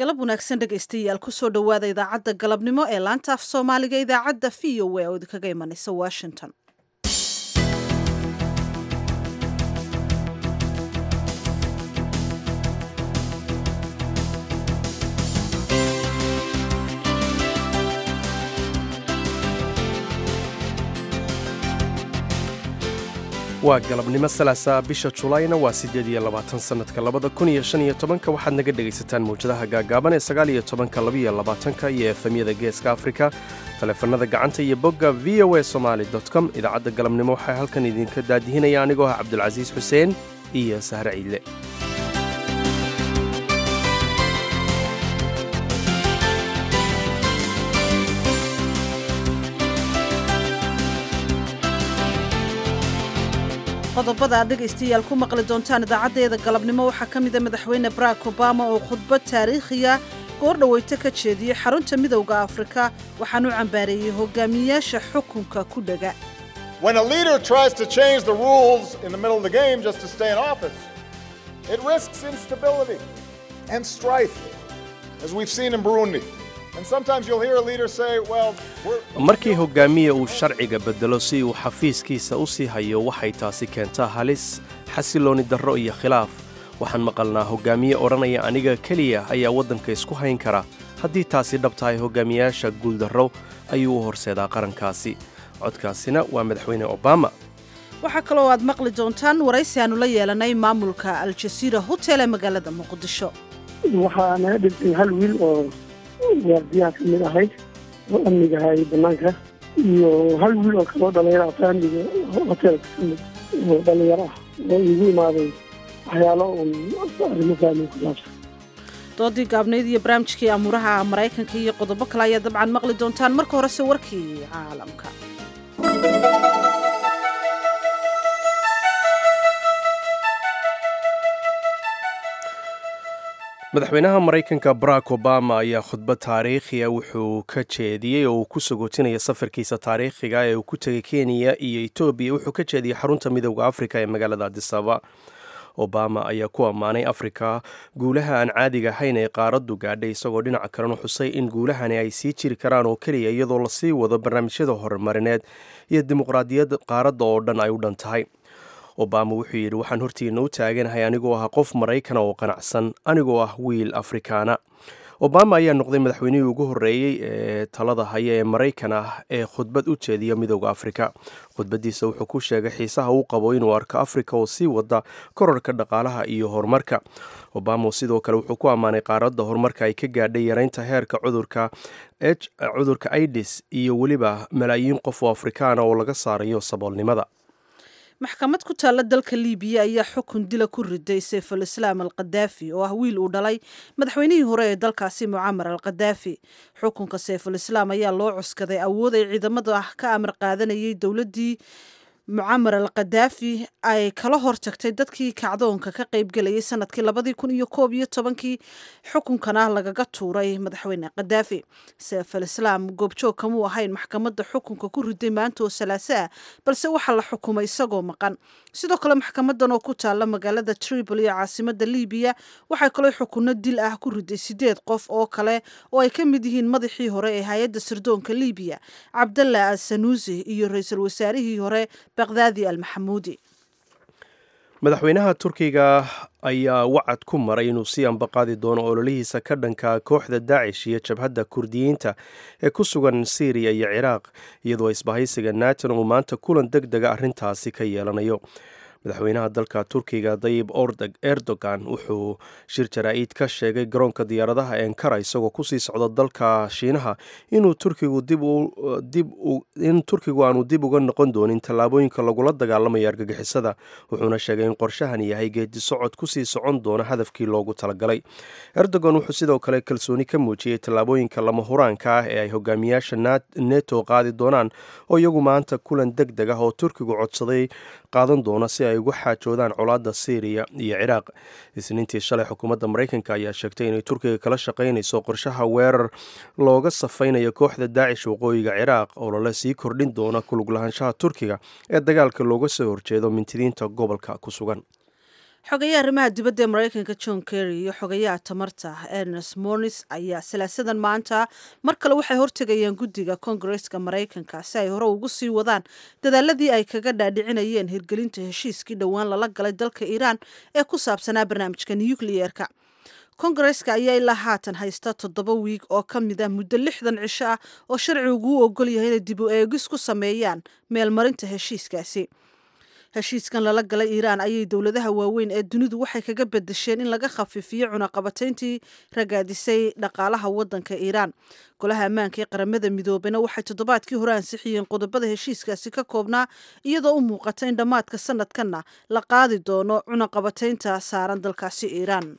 galab wanaagsan dhegaystayaal kusoo dhowaada idaacadda galabnimo ee laanta af soomaaliga idaacadda v o a oo idinkaga imanaysa washington waa galabnimo salaasa bisha julayna waa siddeed iyo labaatan sannadka labada kun iyo shan iyo tobanka waxaad naga dhegaysataan mawjadaha gaagaaban ee sagaal iyo tobanka labaiyo labaatanka iyo efemyada geeska afrika taleefanada gacanta iyo bogga v o a somaali com idaacadda galabnimo waxaa halkan idinka daadihinaya anigoo ah cabdulcasiis xuseen iyo sahre ciidle qodobada aad dhegaystayaal ku maqli doontaan idaacaddeeda galabnimo waxaa ka mida madaxweyne barack obama oo khudbad taariikhiya goor dhaweyto ka jeediyey xarunta midowda afrika waxaan u cambaareeyey hogaamiyayaasha xukunka ku dhega When a leader tries to change the rules in the middle of the game just to stay in office, it risks instability and strife, as we've seen in Burundi. And sometimes you'll hear a leader say, well, we're... markii hogaamiya uu sharciga beddelo si uu xafiiskiisa u sii hayo waxay taasi keentaa halis xasilooni darro iyo khilaaf waxaan maqalnaa hogaamiye odhanaya aniga keliya ayaa waddanka isku hayn kara haddii taasi dhab tahay hogaamiyayaasha guuldarro ayuu u horseedaa qarankaasi codkaasina waa madaxweyne obama waxaa kaloo aad maqli doontaan waraysi aanu la yeelanay maamulka aljasiira hotel ee magaalada muqdisho waxaa naga dhintay hal wiil oo waardiyaha ka mid ahayd oo amniga hayay banaanka iyo hal wiil oo kaloo dhalinyaro faamliga hoteelka ka mid oo dhalinyaro ah oo igu imaaday waxyaalo un arrimo faamil ku saabsan doodii gaabnayd iyo barnaamijkii amuuraha maraykanka iyo qodobo kale ayaa dabcan maqli doontaan marka horese warkii caalamka madaxweynaha maraykanka barack obama ayaa khudbad taariikhiya wuxuu ka jeediyey oo uu ku sagootinaya safarkiisa taariikhiga ee uu ku tegay kenya iyo etoobiya wuxuu ka jeediyey xarunta midowda afrika ee magaalada adisaba obama ayaa ku ammaanay afrika guulaha aan caadiga ahayn ee qaaraddu gaadhay isagoo dhinaca kalena xusay in guulahani ay sii jiri karaan oo keliya iyadoo lasii wado barnaamijyada horumarineed iyo dimuqraadiyadda qaaradda oo dhan ay u dhan tahay obama wuxuu yidhi waxaan hortiina u taaganahay anigoo ah qof maraykana oo qanacsan anigoo ah wiil afrikaana obama ayaa noqday madaxweynihii ugu horreeyey ee talada haya ee maraykan ah ee khudbad u jeediya midowda afrika khudbaddiisa wuxuu ku sheegay xiisaha uu qabo inuu arko afrika oo sii wada korarka dhaqaalaha iyo horumarka obama sidoo kale wuxuu ku ammaanay qaaradda horumarka ay ka gaadhay yareynta heerka cudurka cudurka idis iyo weliba malaayiin qof oo afrikaana oo laga saarayo saboolnimada maxkamad ku taalla dalka liibiya ayaa xukun dila ku riday sayful islaam al kadaafi oo ah wiil uu dhalay madaxweynihii hore ee dalkaasi mucamar al kadaafi xukunka sayful islaam ayaa loo cuskaday awood ay ciidamada ka amar qaadanayay dowladdii mucamar al kadaafi ay kala hortagtay dadkii kacdoonka ka qaybgelayay sanadkii labadii kun iyo koob iyo tobankii xukunkana lagaga tuuray madaxweyne kadaafi seefal islaam goobjoog kamuu ahayn maxkamadda xukunka ku riday maanta oo salaaso ah balse waxaa la xukumay isagoo maqan sidoo kale maxkamadan oo ku taalla magaalada tripol iyo caasimada libiya waxay kaloo xukunno dil ah ku riday sideed qof oo kale oo ay ka mid yihiin madaxii hore ee hay-adda sirdoonka libiya cabdalla al sanuusi iyo ra-iisul wasaarihii hore baqdaadi almaxamuudi madaxweynaha turkiga ayaa wacad ku maray inuu sii ambaqaadi doono ololihiisa ka dhanka kooxda daacish iyo jabhadda kurdiyiinta ee ku sugan syriya iyo ciraaq iyadoo isbahaysiga naton uu maanta kulan deg dega arrintaasi ka yeelanayo madaxweynaha dalka turkiga dayib erdogan wuxuu shir jaraa-id ka sheegay garoonka diyaaradaha enkara isagoo kusii socda dalka shiinaha inuu turkigu in turkigu aanu dib uga noqon doonin tallaabooyinka lagula dagaalamayo argagixisada wuxuuna sheegay in qorshahan yahay geedi socod kusii socon doona hadafkii loogu talagalay erdogan wuxuu sidoo kale kalsooni ka muujiyey tallaabooyinka lama huraanka ah ee ay hogaamiyaasha neto qaadi doonaan oo iyagu maanta kulan deg deg ah oo turkigu codsaday qaadan doona si ay ugu xaajoodaan colaadda syriya iyo ciraaq isniintii shalay xukuumadda maraykanka ayaa sheegtay inay turkiga kala shaqaynayso qorshaha weerar looga safaynayo kooxda daacish waqooyiga ciraaq oo lala sii kordhin doona kulug lahaanshaha turkiga ee dagaalka looga soo horjeedo mintidiinta gobolka ku sugan xogayaha arrimaha dibadda ee maraykanka john kerry iyo xogayaha tamarta ernest mornis ayaa salaasadan maanta mar kale waxay hortegayaan guddiga kongareska maraykanka si ay hore ugu sii wadaan dadaaladii ay kaga dhaadhicinayeen hirgelinta heshiiskii dhowaan lala galay dalka iiraan ee ku saabsanaa barnaamijka nukliyeerka kongareska ayaa ilaa haatan haysta toddoba wiig oo ka mid ah muddo lixdan cisho ah oo sharcigu u ogol yahay inay dib u eegis ku sameeyaan meelmarinta heshiiskaasi heshiiskan lala galay iiraan ayay dowladaha waaweyn ee dunidu waxay kaga bedesheen in laga khafiifiyo cunaqabatayntii ragaadisay dhaqaalaha wadanka iiraan golaha ammaanka ee qaramada midoobena waxay toddobaadkii hore ansixiyeen qodobada heshiiskaasi ka koobnaa iyadoo u muuqata in dhammaadka sanadkanna la qaadi doono cunaqabataynta saaran dalkaasi iiraan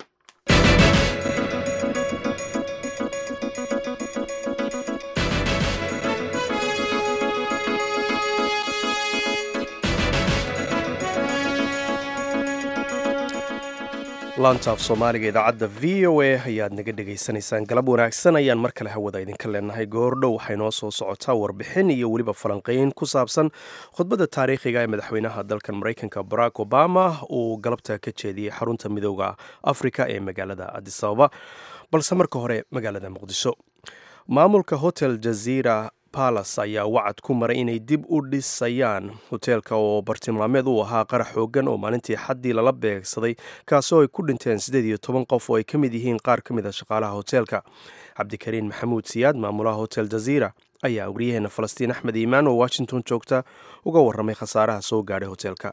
laantaaf soomaaliga idaacadda v o a ayaad naga dhegaysanaysaan galab wanaagsan ayaan mar kale hawada idinka leenahay goordhow waxay noo soo socotaa warbixin iyo weliba falanqeyn ku saabsan khudbadda taariikhiga ee madaxweynaha dalkan maraykanka barack obama uu galabta ka jeediyey xarunta midooda afrika ee magaalada adisababa balse marka hore magaalada muqdisho maamulka hotel jaziira balas ayaa wacad ku maray inay dib u dhisayaan hoteelka oo bartilmaameed u ahaa qarax xoogan oo maalintii xaddii lala beegsaday kaasoo ay ku dhinteen siddeed iyo toban qof oo ay ka mid yihiin qaar ka mid a shaqaalaha hoteelka cabdikariin maxamuud siyaad maamulaha hotel jaziira ayaa waryaheena falastiin axmed iimaan oo washington joogta uga warramay khasaaraha soo gaadhay hoteelka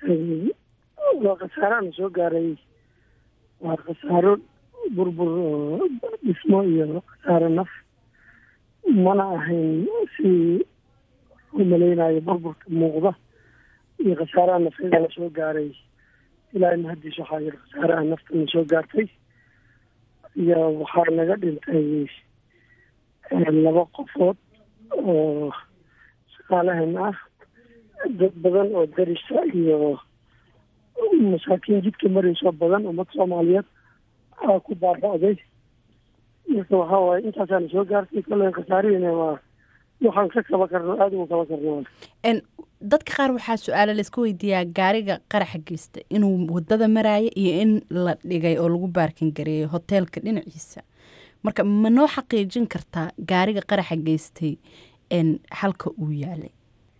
waa khasaaraana soo gaaray waa khasaaro burbur oo dhismo iyo khasaaro naf mana ahayn si u malaynayo burburka muuqda iyo khasaaraha nafeeda la soo gaaray ilaa mahadiis waxaa yiri khasaaraha naftana soo gaartay iyo waxaa naga dhintay laba qofood oo shaqaalahan ah dad badan oo darisa iyo masaakiin jidka marayso badan ummad soomaaliyeed aa ku baaba'day marka waxaa waaye intaasaana soo gaartay kolley khasaarihiina waa waxaan ka kaba karno aada uga kaba karno dadka qaar waxaa su-aalo laisku weydiiyaa gaariga qaraxa geysta inuu wadada maraayo iyo in la dhigay oo lagu baarkin gareeyay hoteelka dhinaciisa marka ma noo xaqiijin kartaa gaariga qaraxa geystay halka uu yaalay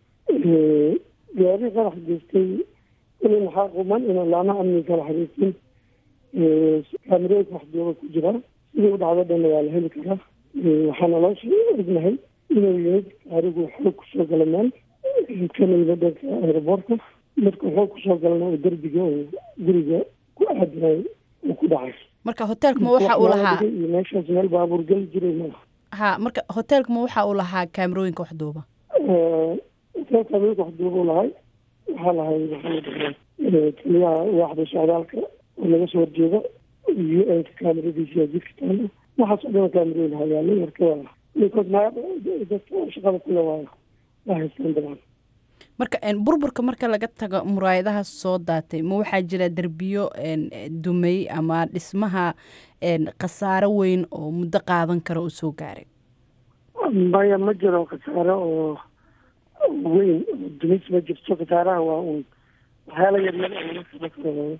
gaariga qaraxa geystay kuley maxaa quman inaan laama amni kala xariirtin kaamirooyinka wax jooga ku jira sidii u dhacdo dhanna waa la heli karaa waxaana loo ognahay inuu yimid gaarigu xoog kusoo gala meel kana yimid dhanka aeroboortka marka xoog kusoo galana oo derbiga oo guriga ku aadinay uu ku dhacay marka hoteelka ma waxa uu lahaa iyo meeshaas meel baabuur geli jiray ma ha marka hoteelka ma waxa uu lahaa kaamirooyinka wax duuba hoteelka kaamirooyinka wax duuba u lahay waxaa lahay waxaa la dhahaa taliyaha waaxda socdaalka oo laga soo horjeeda u n ka kaamiradiisa jidka taala waxaas oo dhan kaamirooyin hayaalay marka waa ninkood ma dadka shaqada kule waa waa haystaan dabcan marka burburka marka laga tago muraayadaha soo daatay ma waxaa jira derbiyo dumay ama dhismaha khasaaro weyn oo muddo qaadan kara uu soo gaaray maya ma jiro khasaaro oo weyn oo dumis ma jirto khasaaraha waa un waxyaala yaryar oo laga kaba karo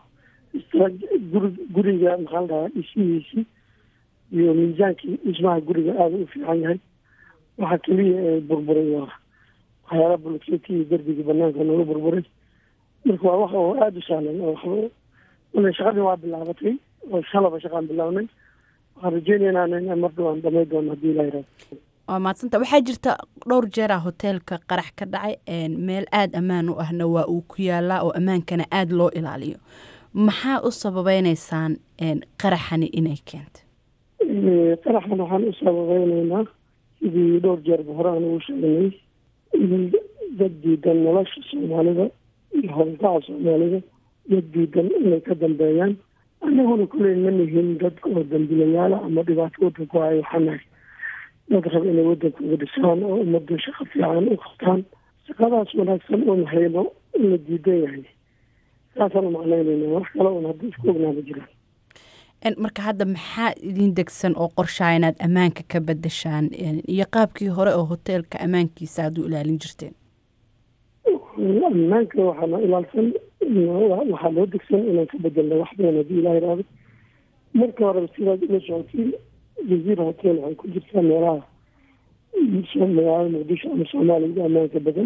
guri guriga maxaa la dhahaa dhismihiisi iyo miisaankii dhismaha guriga aada u fiican yahay waxaa keliya ee burburay waa waxyaala bulkeeti iyo derbigii banaanka nooga burburay marka waa wax oo aada u sahlan oo waxba wala shaqadii waa bilaabatay oo shalaba shaqaan bilaabnay waxaan rajeynaynaa in mar dhawaan dhamay doono haddii ilaa yiraahdo waa maadsanta waxaa jirta dhowr jeera hoteelka qarax ka dhacay meel aada ammaan u ahna waa uu ku yaalaa oo ammaankana aada loo ilaaliyo maxaa u sababeyneysaan qaraxani inay keentay qaraxan waxaan u sababeyneynaa sidii dhowr jeerba hore aan ugu sheegnay in dad diidan nolosha soomaalida iyo howlgaca soomaalida dad diidan inay ka dambeeyaan anaguna kuley ma nihin dad oo dambilayaala ama dhibaato wadanku hayo waxaan nahay dad raba inay wadankooda dhisaan oo ummadda shaqo fiican u qabtaan shaqadaas wanaagsan oon hayno in la diidan yahay saasaan u macnaynayna wax kale oon hadda isku ognaa ma jiraan marka hadda maxaa idin degsan oo qorshaa inaad ammaanka ka bedeshaan iyo qaabkii hore oo hoteelka ammaankiisa aad u ilaalin jirteen ammaanka waxaana ilaalsan waxaa loo degsan inaan ka bedelna wax badan haddii ilaah iraado marka horeba sidaad ula socotiin jaziira hotel waxay ku jirtaa meelaha magaalada muqdisho ama soomaaliya ammaanka badan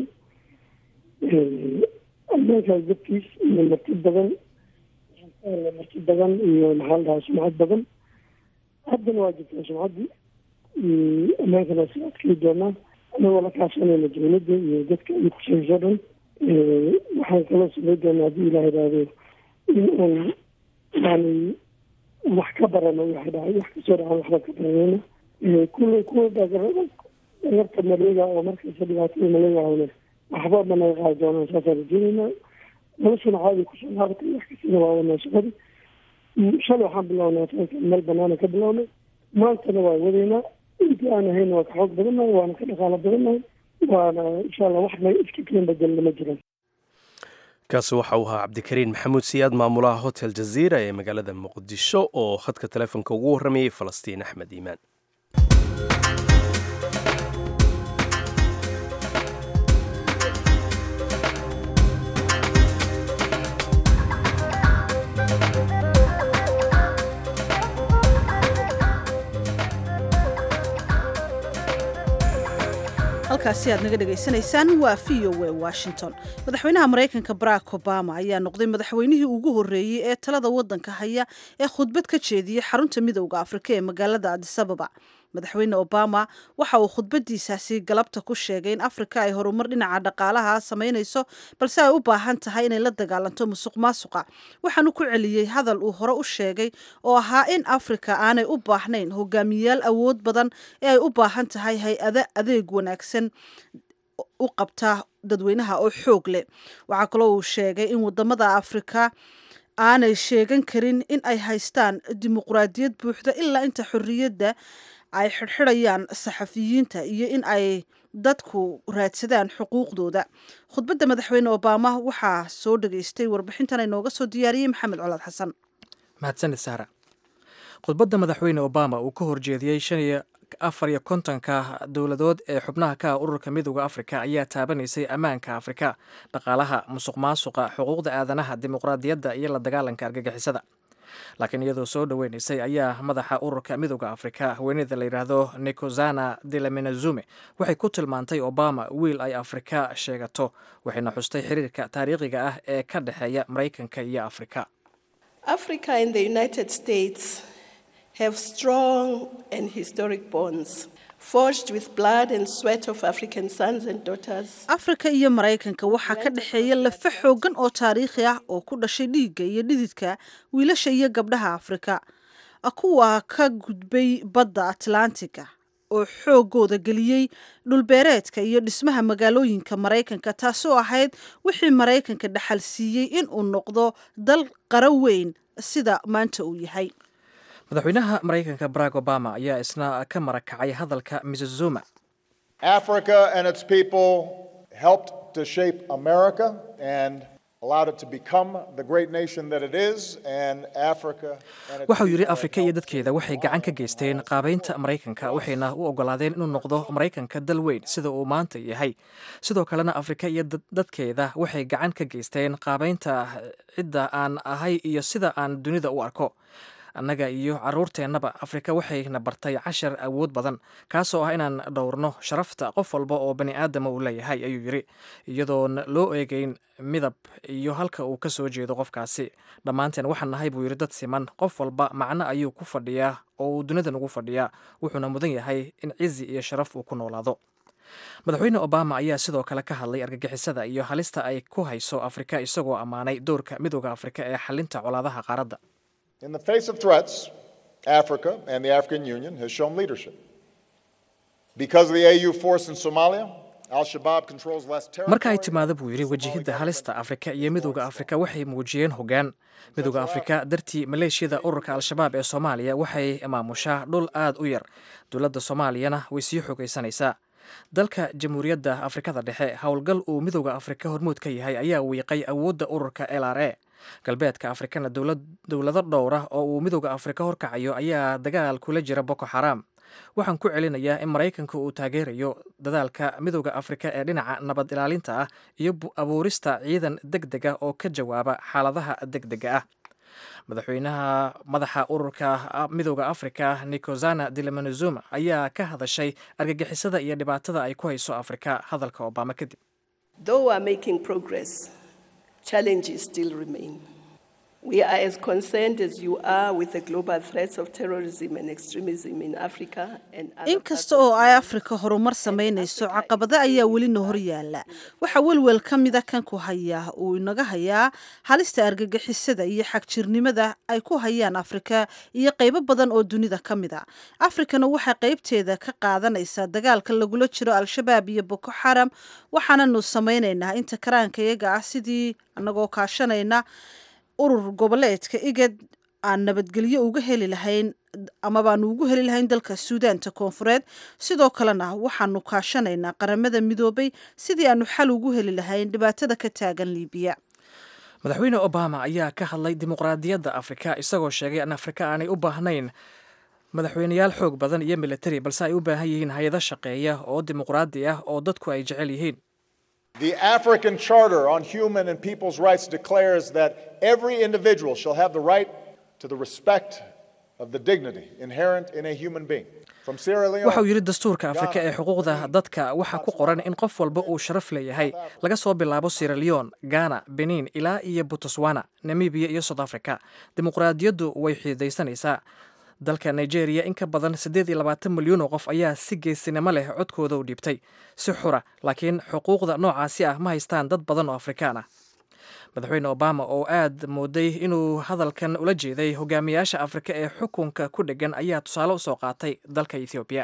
ammaankaas dadkiis iyo marti badan marti badan iyo maxaa la dhahaa sumcad badan haddana waa jirtaa sumcaddii ammaankana waa sida adkay doonaa anagoo la kaashanayna dowladda iyo dadka ay khusayso dhan waxaan kaloo samay doonaa haddii ilaah iraahdo in aan yani wax ka barano waxa dhahay wax kasoo dhacan waxba ka baranayna kuwa kuwa dhagarta maleega oo markasta dhibaatada maleega ahna waxba ma naga qaadi doonaan saasaan rajeynaynaa noloshana caadi kusoo laabatay wax kastana waa wadnaa shaqadii shalay waxaan bilownaa taanka meel banaana ka bilownay maantana waa wadaynaa intii aan ahayna waa ka xoog badannahay waana ka dhaqaalo badannahay waana insha allah wax na iska keen bedelna ma jiraan kaasi waxa uu ahaa cabdikariin maxamuud siyaad maamulaha hotel jaziira ee magaalada muqdisho oo khadka telefoonka ugu warramayay falastiin axmed iimaan halkaasi aad naga dhegaysanaysaan waa v o a washington madaxweynaha maraykanka barack obama ayaa noqday madaxweynihii ugu horreeyey ee talada waddanka haya ee khudbad ka jeediyey xarunta midowda afrika ee magaalada adisababa madaxweyne obama waxa uu khudbadiisaasi galabta ku sheegay in afrika ay horumar dhinaca dhaqaalaha samaynayso balse ay u baahan tahay inay la dagaalanto musuq maasuqa waxaanu ku celiyey hadal uu hore u sheegay oo ahaa in afrika aanay u baahnayn hogaamiyayaal awood badan ee ay u baahan tahay hay-ada adeeg wanaagsan u qabta dadweynaha oo xoog leh waxaa kaloo uu sheegay in wadamada afrika aanay sheegan karin in ay haystaan dimuqraadiyad buuxda ilaa inta xorriyadda ay xidhxidhayaan saxafiyiinta iyo in ay dadku raadsadaan xuquuqdooda khudbadda madaxweyne obama waxaa soo dhageystay warbixintan ay nooga soo diyaariyey maxamed colaad xasan mahadsanid saara khudbadda madaxweyne obama uu ka horjeediyey shan iyo afar iyo kontonka dowladood ee xubnaha ka ah ururka midooda afrika ayaa taabanaysay ammaanka afrika dhaqaalaha musuq maasuqa xuquuqda aadanaha dimuqraadiyadda iyo la dagaalanka argagixisada laakiin iyadoo soo dhoweynaysay ayaa madaxa ururka midooda afrika haweeneyda la yidhaahdo nikozana delamenazume waxay ku tilmaantay obama wiil ay afrika sheegato waxayna xustay xiriirka taariikhiga ah ee ka dhexeeya maraykanka iyo afrika Africa and the United States have strong and historic bonds, forged with blood and sweat of African sons and daughters. afrika iyo maraykanka waxaa ka dhexeeya lafa xoogan oo taariikhi ah oo ku dhashay dhiigga iyo dhididka wiilasha iyo gabdhaha afrika kuwa ka gudbay badda atlantiga oo xoogooda geliyey dhulbeereedka iyo dhismaha magaalooyinka maraykanka taasoo ahayd wixii maraykanka dhaxal siiyey in uu noqdo dal qaro weyn sida maanta uu yahay madaxweynaha maraykanka barack obama ayaa isna ka marakacay hadalka mrs zuma Africa and its people helped to shape America and allowed it to become the great nation that it is, and Africa and its waxauu yidhi people afrika iyo helped dadkeeda waxay gacan ka geysteen qaabaynta maraykanka waxayna u ogolaadeen inuu noqdo maraykanka dal weyn sida uu maanta yahay sidoo kalena afrika iyo dad- dadkeeda waxay gacan ka geysteen qaabaynta cidda aan ahay iyo sida aan dunida u arko annaga iyo caruurteennaba afrika waxayna bartay cashar awood badan kaasoo ah inaan dhowrno sharafta qof walba oo bani aadama uu leeyahay ayuu yidhi iyadoon loo eegeyn midab iyo halka uu ka soo jeedo qofkaasi dhammaanteen waxaan nahay buu yidhi dad siman qof walba macno ayuu ku fadhiyaa oo uu dunidan ugu fadhiyaa wuxuuna mudan yahay in cizi iyo sharaf uu ku noolaado madaxweyne obama ayaa sidoo kale ka hadlay argagixisada iyo halista ay ku hayso afrika isagoo ammaanay doorka midooda afrika ee xalinta colaadaha qaaradda In the face of threats, Africa and the African Union has shown leadership. Because of the AU force in Somalia, Al Shabaab controls less territory. marka ay timaado buu yidhi wajahidda halista afrika iyo midooda afrika waxay muujiyeen hoggaan midooda afrika dartii maleeshiyada ururka al-shabaab ee soomaaliya waxay maamushaa dhul aad u yar dowladda soomaaliyana way sii xoogaysanaysaa dalka jamhuuriyadda afrikada dhexe howlgal uu midooda afrika hormuud ka yahay ayaa wiiqay awoodda ururka l r a galbeedka afrikana dowlad- dowlado dhowra oo uu midooda afrika horkacayo ayaa dagaal kula jira boko xaram waxaan ku celinayaa in maraykanka uu taageerayo dadaalka midooda afrika ee dhinaca nabad ilaalinta ah iyo abuurista ciidan deg deg ah oo ka jawaaba xaaladaha deg dega ah madaxweynaha madaxa ururka midooda afrika nikozana dilamanizuma ayaa ka hadashay argagixisada iyo dhibaatada ay ku hayso afrika hadalka obama kadib Though we are making progress, challenges still remain. We are as concerned as you are with the global threats of terrorism and extremism in Africa and other inkasta oo ay afrika horumar samaynayso caqabado ayaa welina hor yaala waxaa welwel ka mida kan ku hayaa uu inaga hayaa halista argagixisada iyo xagjirnimada ay ku hayaan afrika iyo qaybo badan oo dunida ka mid a afrikana waxay qaybteeda ka qaadanaysaa dagaalka lagula jiro al-shabaab iyo boko xaram waxaananu samaynaynaa inta karaanka iyaga ah sidii anagoo kaashanayna urur goboleedka igad aan nabadgelyo uga heli lahayn ama baanu ugu heli lahayn dalka suudaanta koonfureed sidoo kalena waxaanu kaashanaynaa qaramada midoobay sidii aanu xal ugu heli lahayn dhibaatada ka taagan liibiya madaxweyne obama ayaa ka hadlay dimuqraadiyadda afrika isagoo sheegay in afrika aanay u baahnayn madaxweyneyaal xoog badan iyo militari balse ay u baahan yihiin hay-ado shaqeeya oo dimuqraadi ah oo dadku ay jecel yihiin The African Charter on Human and People's Rights declares that every individual shall have the right to the respect of the dignity inherent in a human being. From Sierra Leone, waxa uu yidhi dastuurka afrika ee xuquuqda dadka waxaa ku qoran in qof walba uu sharaf leeyahay laga soo bilaabo sierra leone ghana benin ilaa iyo botswana namibia iyo south africa dimuqraadiyaddu way xiidaysanaysaa dalka nigeria in ka badan siddeed iyo labaatan milyan oo qof ayaa si geesinimo leh codkooda u dhiibtay si xura laakiin xuquuqda noocaasi ah ma haystaan dad badan oo afrikaan ah madaxweyne obama oo aad mooday inuu hadalkan ula jeeday hogaamiyaasha afrika ee xukunka ku dheggan ayaa tusaale u soo qaatay dalka ethoobiya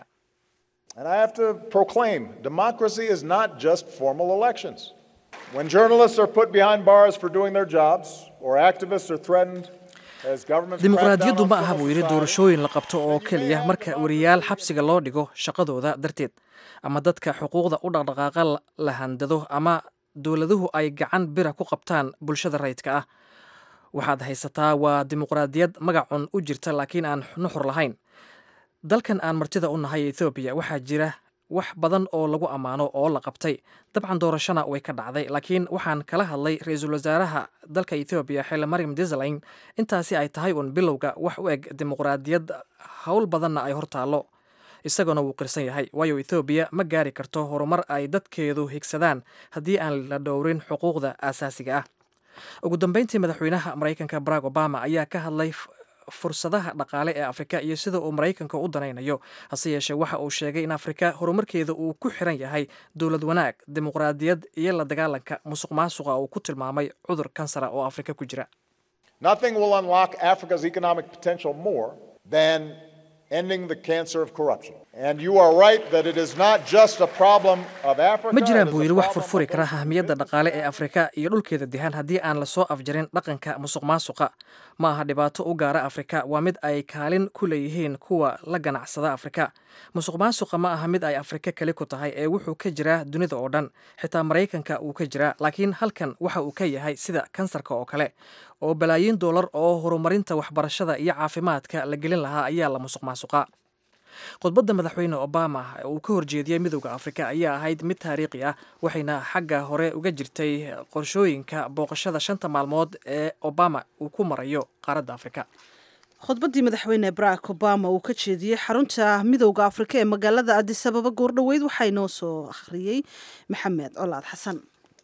and I have to proclaim democracy is not just formal elections. When journalists are put behind bars for doing their jobs or activists are threatened as governments crack down dimuqraadiyaddu on ma aha civil buu yidhi society, doorashooyin la qabto oo keliya marka wariyaal xabsiga loo dhigo shaqadooda darteed ama dadka xuquuqda u dhaqdhaqaaqa la- la handado ama dowladuhu ay gacan bira ku qabtaan bulshada rayidka ah waxaad haysataa waa dimuqraadiyad magacun u jirta laakiin aan nuxur lahayn dalkan aan martida u nahay ethoobiya waxaa jira wax badan oo lagu ammaano oo la qabtay dabcan doorashona way ka dhacday laakiin waxaan kala hadlay ra-iisul wasaaraha dalka ethoobiya xile maryam desalegn intaasi ay tahay uun bilowga wax u eg dimuqraadiyad howl badanna ay hortaallo isaguna wuu qirsan yahay waayo ethoobiya ma gaari karto horumar ay dadkeedu higsadaan haddii aan la dhowrin xuquuqda aasaasiga ah ugu dambeyntii madaxweynaha maraykanka barack obama ayaa ka hadlay f- fursadaha dhaqaale ee afrika iyo sida uu maraykanka u danaynayo hase yeeshee waxa uu sheegay in afrika horumarkeeda uu ku xiran yahay dowlad wanaag dimuqraadiyad iyo la dagaalanka musuq maasuqa uu ku tilmaamay cudur kansara oo afrika ku jira Nothing will unlock Africa's economic potential more than ending the cancer of corruption. And you are right that it is not just a problem of Africa. ma it jiraan is buu a yidhi wax problem furfuri of kara those ahmiyadda dhaqaale ee afrika iyo dhulkeeda dihan haddii aan lasoo afjarin dhaqanka musuq maasuqa ma aha dhibaato u gaara afrika waa mid ay kaalin ku leeyihiin kuwa la ganacsada afrika musuq maasuqa ma aha mid ay afrika keli ku tahay ee wuxuu ka jiraa dunida oo dhan xitaa maraykanka wuu ka jiraa laakiin halkan waxa uu ka yahay sida kansarka oo kale oo balaayiin doolar oo horumarinta waxbarashada iyo caafimaadka la gelin lahaa ayaa la musuq maasuqa khudbadda madaxweyne obama ee uu ka horjeediyey midowda afrika ayaa ahayd mid taariikhi ah waxayna xagga hore uga jirtay qorshooyinka booqashada shanta maalmood ee obama uu ku marayo qaaradda afrika khudbaddii madaxweyne barack obama uu ka jeediyey xarunta midowda afrika ee magaalada adis ababa goordhoweyd waxaa inoo soo akhriyey maxamed colaad xasan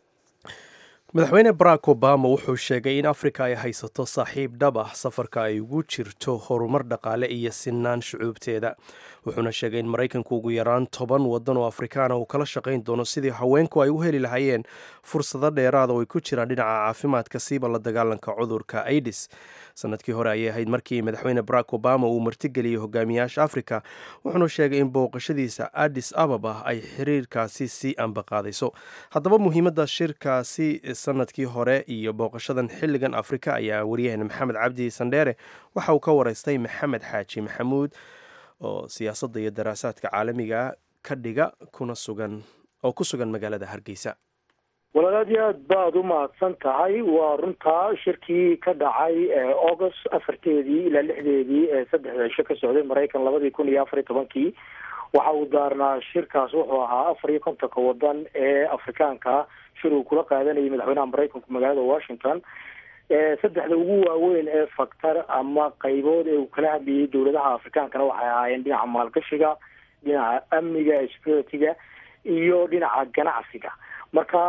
madaxweyne barack obama wuxuu sheegay in afrika ay haysato saaxiib dhab ah safarka ay ugu jirto horumar dhaqaale iyo sinaan shucuubteeda wuxuuna sheegay in maraykanku ugu yaraan toban wadan oo afrikaana uu kala shaqayn doono sidii haweenku ay u heli lahaayeen fursado dheeraada oo ay ku jiraan dhinaca caafimaadka siiba la dagaalanka cudurka aidis sanadkii hore ayay ahayd markii madaxweyne barack obama uu martigeliyey hogaamiyaasha afrika wuxuuna sheegay in booqashadiisa addis ababa ay xiriirkaasi sii ambaqaadayso haddaba muhiimadda shirkaasi sanadkii hore iyo booqashadan xilligan afrika ayaa waryaheena maxamed cabdi sandheere waxa uu ka wareystay maxamed xaaji maxamuud oo siyaasadda iyo daraasaadka caalamiga ka dhiga kuna sugan oo ku sugan magaalada hargeysa walaal aad iyo aad baad u mahadsan tahay waa runtaa shirkii ka dhacay august afarteedii ilaa lixdeedii ee saddexda cisho ka socday maraykan labadii kun iyo afar iyo tobankii waxa uu daarnaa shirkaas wuxuu ahaa afar iyo kontonka wadan ee afrikaanka shir uu kula qaadanayay madaxweynaha maraykanku magaalada washington saddexda ugu waaweyn ee faktar ama qaybood ee uu kala hadlayay dowladaha afrikaankana waxay ahaayeen dhinaca maalgashiga dhinaca amniga security-ga iyo dhinaca ganacsiga marka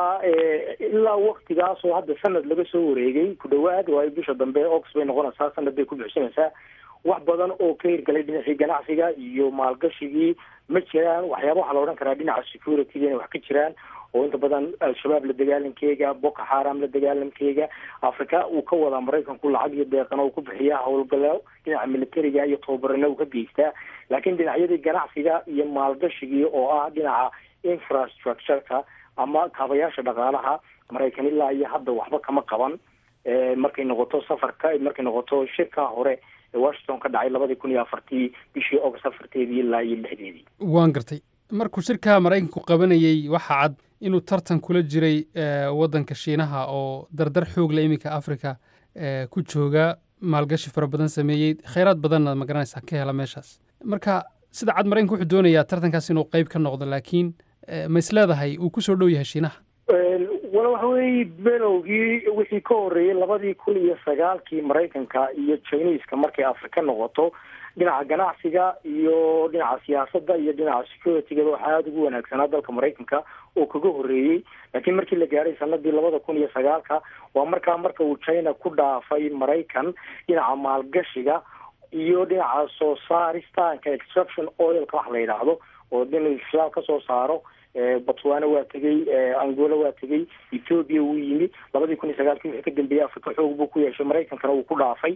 ilaa waktigaas oo hadda sanad laga soo wareegay ku dhawaad waayo bisha dambe ox bay noqonaysaa sanad bay ku buxsanaysaa wax badan oo ka hirgalay dhinacii ganacsiga iyo maalgashigii ma jiraan waxyaaba waxaa la odhan karaa dhinaca security-ga inay wax ka jiraan oo inta badan al-shabaab la dagaalankeega boko xaram la dagaalankeega africa uu ka wadaa maraykanku lacag iyo deeqana uu ku bixiyaa howlgalo dhinaca militariga iyo tababarana uu ka geystaa laakiin dhinacyadii ganacsiga iyo maalgashigii oo ah dhinaca infrastructureka ama kaabayaasha dhaqaalaha maraykan ilaa iyo hadda waxba kama qaban markay noqoto safarka markay noqoto shirka hore ee washington ka dhacay labadii kun iyo afartii bishii august afarteedii ilaa iyo lixdeedii waan gartay markuu shirka maraykanku qabanayey waxaa cad inuu tartan kula jiray waddanka shiinaha oo dardar xoog la iminka africa ku jooga maalgashi fara badan sameeyey khayraad badanna magaranaysaa ka hela meeshaas marka sida cad maraykanku wuxuu doonayaa tartankaas inuu qayb ka noqdo laakiin ma is leedahay uu ku soo dhow yahay shiinaha wala waxa weeye belowgii wixii ka horreeyey labadii kun iyo sagaalkii maraykanka iyo chineska markay afrika noqoto dhinaca ganacsiga iyo dhinaca siyaasadda iyo dhinaca security-gaba waxaa aada ugu wanaagsanaa dalka maraykanka oo kaga horreeyey laakiin markii la gaaray sanadii labada kun iyo sagaalka waa markaa marka uu china ku dhaafay maraykan dhinaca maalgashiga iyo dhinaca soo saaristaanka extraction oilka wax la yidhaahdo oo din shidaal ka soo saaro botswana waa tegey angola waa tegey ethoobia wuu yimi labadii kun iyo sagaalkii wixii ka dambeeyey africa xoog buu ku yeeshay maraykankana wuu ku dhaafay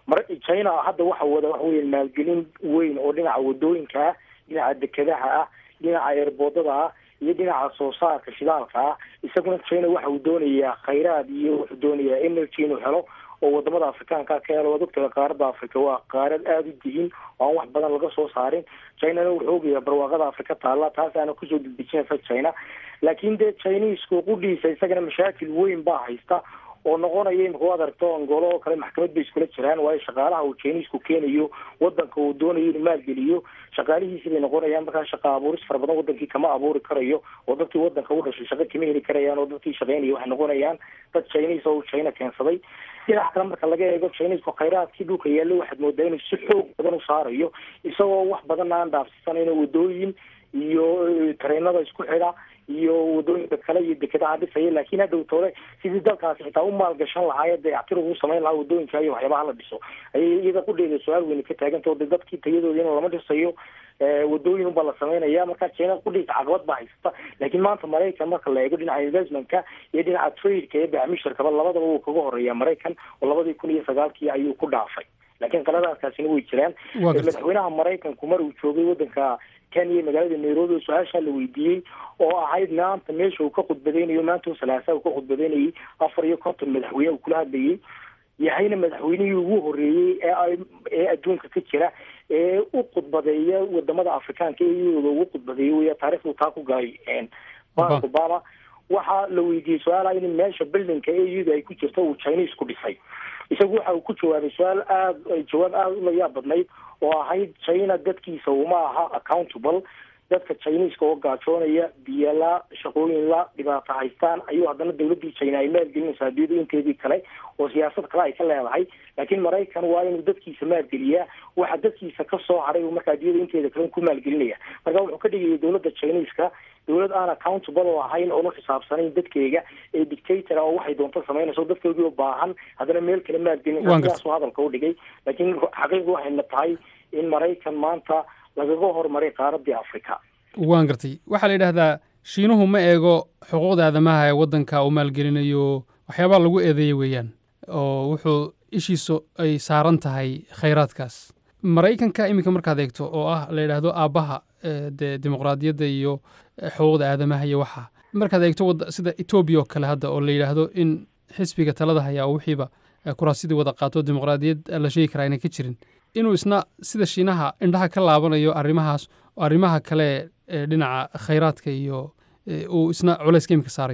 china hadda waxa wada waxa weya maalgelin weyn oo dhinaca wadooyinka ah dhinaca dekedaha ah dhinaca eerboodada ah iyo dhinaca soo saarka shidaalka ah isaguna china waxa uu doonayaa khayraad iyo wuxuu doonayaa energy inuu helo oo wadamada afrikaanka ka helo waad ogtahay qaaradda africa waa qaarad aada u dihin oo aan wax badan laga soo saarin chinana wuxuu ogayaa barwaaqada afrika taalla taasaana kusoo degdejinaysa china laakiin dee chinisku qudhiisa isagana mashaakil weyn baa haysta oo noqonaya imika waad aragto angolo oo kale maxkamad bay iskula jiraan waayo shaqaalaha uu chinisku keenayo wadanka uu doonayo inuu maalgeliyo shaqaalihiisi bay noqonayaan markaa shaqa abuuris fara badan wadankii kama abuuri karayo oo dadkii wadanka u dhashay shaqo kama heli karayaan oo dadkii shaqeynaya waxay noqonayaan dad chinis oo uu china keensaday dhinac kale marka laga eego chinisku khayraadkii dhulka yaallo waxaad moodaa inuu si xoog badan u saarayo isagoo wax badan aan dhaafsisanayno wadooyin iyo tareenada isku xidha iyo wadooyinka kale iyo dekedaha dhisaya laakiin hadhow tole sidii dalkaasi xitaa u maalgashan lahaay dayactir ugu samayn lahaa wadooyinka iyo waxyaabaha la dhiso ayay iyada qudheeda su-aal weyne ka taaganta o de dadkii tayadooda in lama dhisayo wadooyin unbaa la samaynaya marka china qudhiisa caqabad baa haysata laakiin maanta maraykan marka la eego dhinaca investmentka iyo dhinaca tradeka ee bacmisharkaba labadaba wuu kaga horeeya maraykan oo labadii kun iyo sagaalkii ayuu ku dhaafay laakiin qaladaadkaasina way jiraan madaxweynaha maraykanku mar uu joogay wadanka kenya magaalada nairobi oo su-aashaa la weydiiyey oo ahayd maanta meesha uu ka khudbadeynayo maanta salaasa uu ka khudbadeynayay afar iyo konton madaxweyne uu kula hadlayay yahayna madaxweynihii ugu horeeyey ee ee adduunka ka jira ee u khudbadeeya wadamada afrikaanka ee iyadooda ugu khudbadeeya weya taarikhdu taa ku gaaray barack obama waxaa la weydiiyey su-aalaha in meesha buildingka ee iyadu ay ku jirto uu chinese ku dhisay isagu waxa uu ku jawaabay su-aal aada jawaab aada u layaab badnayd oo ahayd china dadkiisa uma aha accountable dadka chineska oo gaajoonaya biyala shaqooyin la dhibaato haystaan ayuu haddana dawladdii china ay maalgelinaysaa adduunyada inteedii kale oo siyaasad kale ay ka leedahay laakiin maraykan waa inuu dadkiisa maalgeliyaa waxa dadkiisa ka soo haray uu marka adduunyada inteeda kale ku maalgelinaya marka wuxuu ka dhigayay dawladda chineska dawlad aan accountable oo ahayn oon u xisaabsanayn dadkeyga ee dictator oo waxay doonto samaynayso dadkoodii oo baahan haddana meel kale maalgelinaysa sidaasuu hadalka u dhigay laakiin xaqiiqdu waxayna tahay in maraykan maanta lagaga horumaray qaaradii africa waan gartay waxaa la yidhaahdaa shiinuhu ma eego xuquuqda aadamaha ee waddanka uu maalgelinayo waxyaabaa lagu eedeeya weeyaan oo wuxuu ishiisu ay saaran tahay khayraadkaas maraykanka iminka markaad eegto oo ah la yidhaahdo aabbaha dee dimuqraadiyadda iyo xuquuqda aadamaha iyo waxa markaad eegto sida etoobiya oo kale hadda oo la yidhaahdo in xisbiga talada hayaa oo wixiiba kuraasidii wada qaato dimuqraadiyad la sheegi karaa inay ka jirin inuu isna sida shiinaha indhaha ka laabanayo arrimahaas oo arrimaha kale ee dhinaca khayraadka iyo uu isna culayska imika saarayo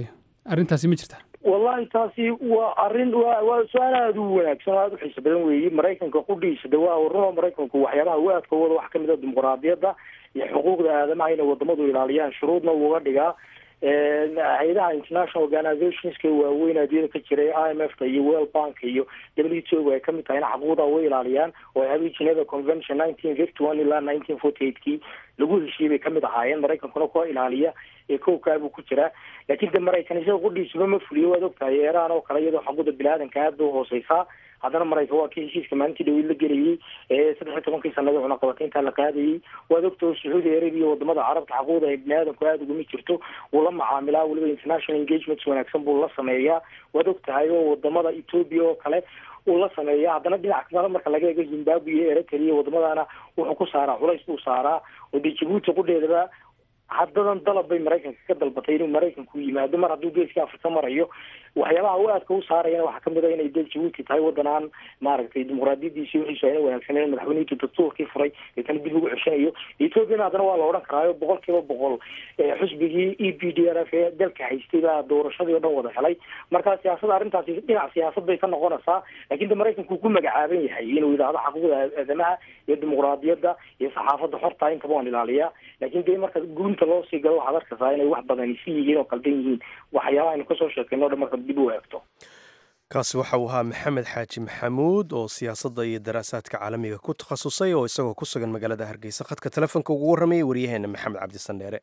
arrintaasi ma jirta wallahi taasi waa arrin waa waa su-aal aada u wanaagsan oo aada u xiiso badan weeye maraykanka qudhiisa de waa runo maraykanku waxyaabaha u aadka wada wax kamid a dimuqraadiyadda iyo xuquuqda aadamaha inay wadamadu ilaaliyaan shuruudna uga dhigaa hay-adaha international organizationska waaweyn adiyada ka jiray i m f ta iyo world bank iyo w t o ay kamid tahay in xaquuqda way ilaaliyaan oo habay geneva convention nineteen fifty one ilaa nineteen forty eight kii lagu heshiiyey bay kamid ahaayeen maraykankuna kuwa ilaaliya ee kowkaabuu ku jiraa laakiin de maraykan isaga qudhiisuba ma fuliyo waad ogtahay eeraan oo kale iyadoo xaquuqda bini-aadanka aada u hooseysaa haddana maraykan waa kii heshiiska maalintii dhaweyd la gelayay ee saddex iyo tobankii sanada cunaqabataynta la qaadayay waad ogta oo sacuudi arabia wadamada carabta xaquuqda ay bini-aadanku aada uguma jirto wuu la macaamilaa weliba international engagements wanaagsan buu la sameeyaa waad ogtahay oo wadamada ethoobia oo kale uu la sameeya haddana dhinac kale marka laga eego zimbabwe iyo eritrea wadamadaana wuxuu ku saaraa culays buu saaraa oo dee jabuuti qudheedaba haddadan dalab bay maraykanka ka dalbatay inuu maraykanku yimaado mar hadduu geeska afrika marayo waxyaabaha u aadka u saarayana waxaa kamid a inay dee jabuuti tahay wadan aan maaragtay dimuqraadiyadiisi wixiisu ayna wanaagsaneyn madaxweynihii dastuurkii furay deetana dib ugu ceshanayo ethoopiana haddana waa la odhan karaayo boqol kiiba boqol xusbigii e p d r f ee dalka haystay baa doorashadii o dhan wada helay marka siyaasada arrintaasi dhinac siyaasad bay ka noqonaysaa lakin de maraykanku ku magacaaban yahay inuu yidhaahdo xaquuqda aadamaha iyo dimuqraadiyadda iyo saxaafadda xorta intaba waan ilaaliyaa lakin de marka gunta loo sii galo waxaad arkaysaa inay wax badani si yihiin oo qaldan yihiin waxyaabaha aynu kasoo sheekayno o dhan marka dib u eegto kaasi waxa uu ahaa maxamed xaaji maxamuud oo siyaasadda iyo daraasaadka caalamiga ku takhasusay oo isagoo ku sugan magaalada hargeysa khadka telefoonka ugu warramayay waryaheena maxamed cabdisandheere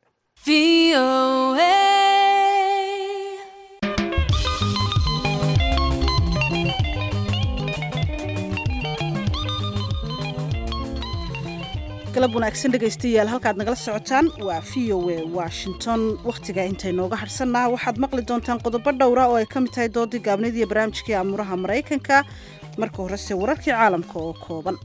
galab wanaagsan dhegaystayaal halkaad nagala socotaan waa v o a washington wakhtiga intaynooga hadhsannaa waxaad maqli doontaan qodobo dhowra oo ay ka mid tahay doodii gaabnid iyo barnaamijkii aamuraha maraykanka marka horese wararkii caalamka oo kooban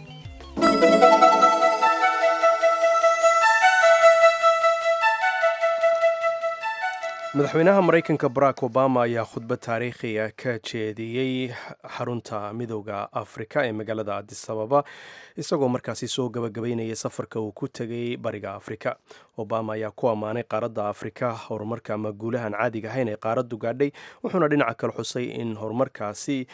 madaxweynaha maraykanka barack obama ayaa khudbad taariikhiga ka jeediyey xarunta midooda afrika ee magaalada adis ababa isagoo markaasi soo gabagabeynaya safarka uu ku tegay bariga afrika obama ayaa ku ammaanay qaaradda afrika horumarka ama guulahan caadiga ahayn ee qaaraddu gaadhay wuxuuna dhinaca kale xusay in horumarkaasi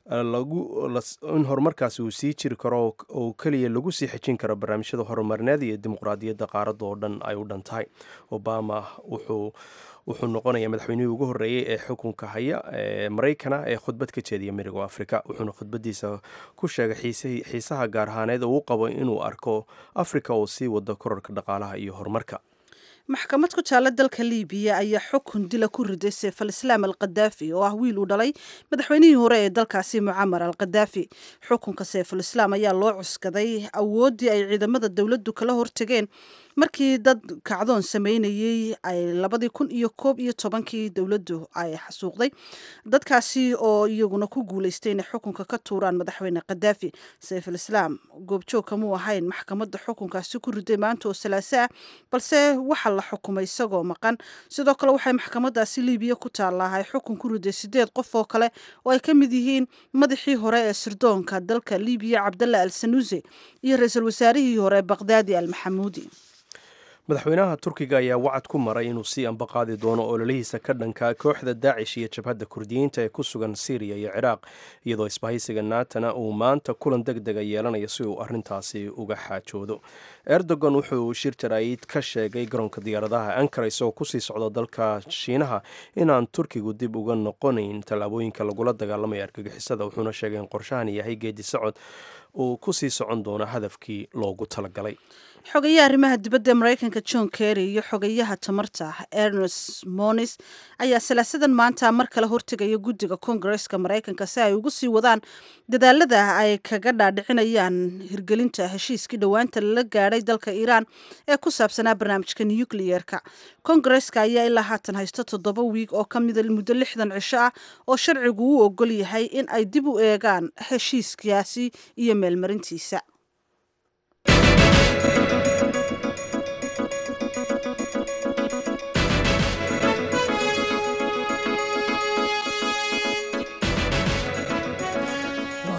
in horumarkaasi uu sii jiri karo oo keliya lagu sii xejin karo barnaamijyada horumarineed iyo dimuqraadiyadda qaaradda oo dhan ay u dhan tahay obama wuxuu wuxuu noqonayaa madaxweynihii ugu horreeyey ee xukunka haya ee maraykana ee khudbad ka jeediya midooda afrika wuxuuna khudbadiisa ku sheegay xiisaha gaar ahaaneed oo u qabo inuu arko afrika oo sii wado korarka dhaqaalaha iyo horumarka maxkamad ku taalla dalka liibiya ayaa xukun dila ku riday seef al islaam al kadaafi oo ah wiil uu dhalay madaxweynihii hore ee dalkaasi mucamar al kadaafi xukunka seeful islaam ayaa loo cuskaday awooddii ay ciidamada dowladdu kala hortageen markii dad kacdoon sameynayey ay labadii kun iyo koob iyo tobankii dowladdu ay xasuuqday dadkaasi oo iyaguna ku guuleystay inay xukunka ka tuuraan madaxweyne kadaafi sayful islaam goobjoog kamuu ahayn maxkamadda xukunkaasi ku riday maanta oo salaaso ah balse waxaa la xukumay isagoo maqan sidoo kale waxay maxkamadaasi liibiya ku taallahay xukun ku riday sideed qof oo kale oo ay ka mid yihiin madaxii hore ee sirdoonka dalka liibiya cabdalla al sanuuse iyo ra-iisul wasaarihii hore bakdaadi al maxamuudi madaxweynaha turkiga ayaa wacad ku maray inuu sii ambaqaadi doono ololihiisa ka dhanka kooxda daacish iyo jabhadda kurdiyiinta ee ku sugan syriya iyo ciraaq iyadoo isbahaysiga naatana uu maanta kulan deg dega yeelanayo si uu arintaasi uga xaajoodo erdogan wuxuu shir jaraa'id ka sheegay garoonka diyaaradaha ankara isagoo kusii socda dalka shiinaha inaan turkigu dib uga noqonayn tallaabooyinka lagula dagaalamaya argagixisada wuxuuna sheegay in qorshahan yahay geedi socod uu kusii socon doono hadafkii loogu talagalay xogayaha arrimaha dibadda ee maraykanka john kerry iyo xogayaha tamarta ernest monis ayaa salaasadan maanta mar kale hortegaya guddiga kongareska maraykanka si ay ugu sii wadaan dadaalada ay kaga dhaadhicinayaan hirgelinta heshiiskii dhowaanta lala gaadhay dalka iiraan ee ku saabsanaa barnaamijka nukliyeerka kongareska ayaa ilaa haatan haysto toddoba wiig oo ka mida muddo lixdan cisho ah oo sharcigu u ogol yahay in ay dib u eegaan heshiiskaasi iyo meelmarintiisa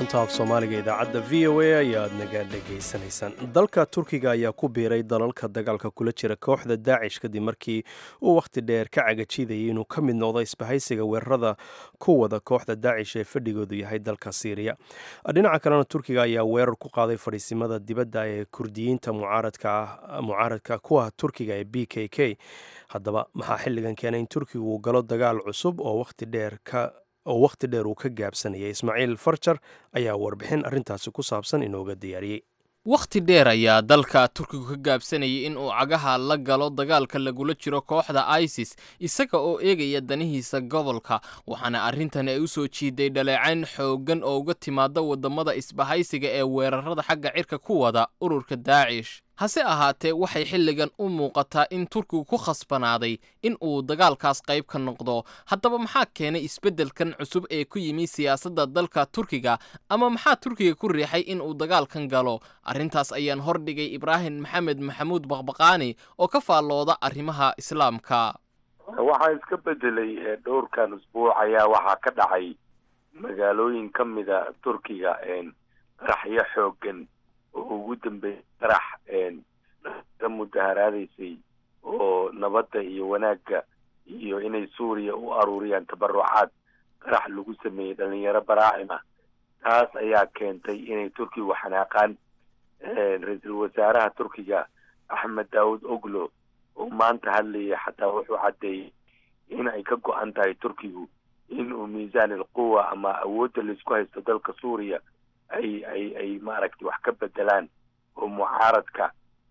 laanta af soomaaliga idaacadda v o a ayaad naga dhegaysanaysaan dalka turkiga ayaa ku biiray dalalka dagaalka kula jira kooxda daacish kadib markii uu wakhti dheer ka cagajidayay inuu ka mid noqdo isbahaysiga weerarada ku wada kooxda daacish ee fadhigoodu yahay dalka siiriya dhinaca kalena turkiga ayaa weerar ku qaaday fadhiisimada dibadda ee kurdiyiinta mucaaradka ku ah turkiga ee b k k haddaba maxaa xilligan keenay in turkiga uu galo dagaal cusub oo wakhti dheer ka oo wakhti dheer uu ka gaabsanayay ismaaciil farjar ayaa warbixin arrintaasi ku saabsan inooga diyaariyey wakhti dheer ayaa dalka turkigu ka gaabsanayay in uu cagaha la galo dagaalka lagula jiro kooxda isis isaga oo eegaya danihiisa gobolka waxaana arrintan ay u soo jiiday dhaleecayn xooggan oo uga timaada waddamada isbahaysiga ee weerarada xagga cirka ku wada ururka daacish hase ahaatee waxay xilligan u muuqataa in turkigu ku khasbanaaday in uu dagaalkaas qayb ka noqdo haddaba maxaa keenay isbeddelkan cusub ee ku yimi siyaasadda dalka turkiga ama maxaa turkiga ku riixay in uu dagaalkan galo arrintaas ayaan hordhigay ibraahim maxamed maxamuud baqbaqaani oo ka faallooda arrimaha islaamka waxaa iska bedelay dhowrkan usbuuc ayaa waxaa ka dhacay magaalooyin ka mida turkiga qaraxyo xoogan oo ugu dambeeyay qarax ka mudaharaadaysay oo nabadda iyo wanaagga iyo inay suuriya u aruuriyaan tabarucaad qarax lagu sameeyey dhalinyaro baraacim ah taas ayaa keentay inay turkigu xanaaqaan ra-iisul wasaaraha turkiga axmed daawud oglo oo maanta hadlayay xataa wuxuu caddeeyey in ay ka go-an tahay turkigu in uu miisaan alquwa ama awoodda laisku haysto dalka suuriya ay ay ay maaragtay wax ka bedelaan oo mucaaradka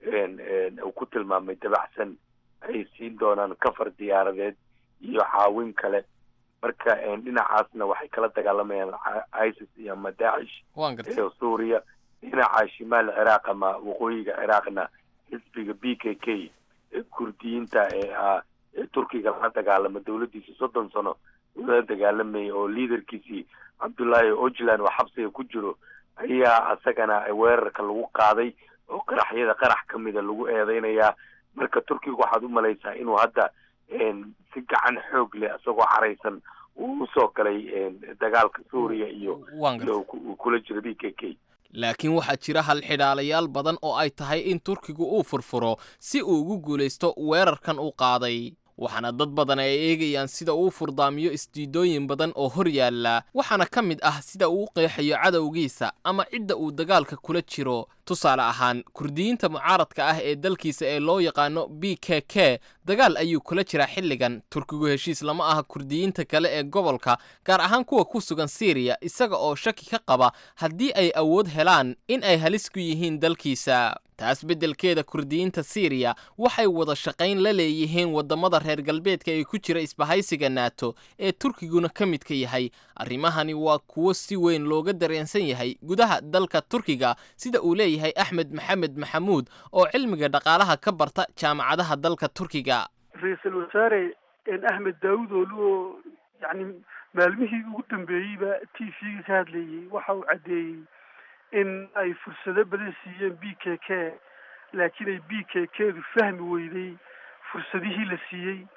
uu ku tilmaamay dabacsan ay siin doonaan kafar diyaaradeed iyo caawin kale marka dhinacaasna waxay kala dagaalamayaan isis iyo ama daacish ee suuriya dhinaca shimaal ciraaq ama waqooyiga ciraaqna xisbiga b k k ee kurdiyiinta ee ah ee turkiga la dagaalama dowladdiisa soddon sano la dagaalamayay oo liaderkiisii cabdullaahi ojlan oo xabsiga ku jiro ayaa isagana weerarka lagu qaaday oo qaraxyada qarax ka mida lagu eedeynayaa marka turkiga waxaad u malaysaa inuu hadda si gacan xoog leh isagoo caraysan uu usoo galay dagaalka suuriya iyo kula jiro b k k laakiin waxaa jira halxidhaalayaal badan oo ay tahay in turkigu uu furfuro si uu ugu guulaysto weerarkan uu qaaday waxaana dad badan ay eegayaan sida uu furdaamiyo isdiidooyin badan oo hor yaalla waxaana ka mid ah sida uu u qeexayo cadowgiisa ama cidda uu dagaalka kula jiro tusaale ahaan kurdiyiinta mucaaradka ah ee dalkiisa ee loo yaqaano b k k dagaal ayuu kula jiraa xilligan turkigu heshiis lama aha kurdiyiinta kale ee gobolka gaar ahaan kuwa ku sugan siiriya isaga oo shaki ka qaba haddii ay awood helaan in ay halis ku yihiin dalkiisa taas beddelkeeda kurdiyiinta siiriya waxay wada shaqayn la leeyihiin waddamada reer galbeedka ee ku jira isbahaysiga naato ee turkiguna ka midka yahay arrimahani waa kuwo si weyn looga dareensan yahay gudaha dalka turkiga sida uu leeyahay axmed maxamed maxamuud oo cilmiga dhaqaalaha ka barta jaamacadaha dalka turkiga ra-iisul wasaare axmed daawud oolu oo yani maalmihii ugu dambeeyeyba t v-ga ka hadlayey waxa uu caddeeyey in ay fursado badan siiyeen b k k laakiin ay b k k-du fahmi weyday fursadihii la siiyey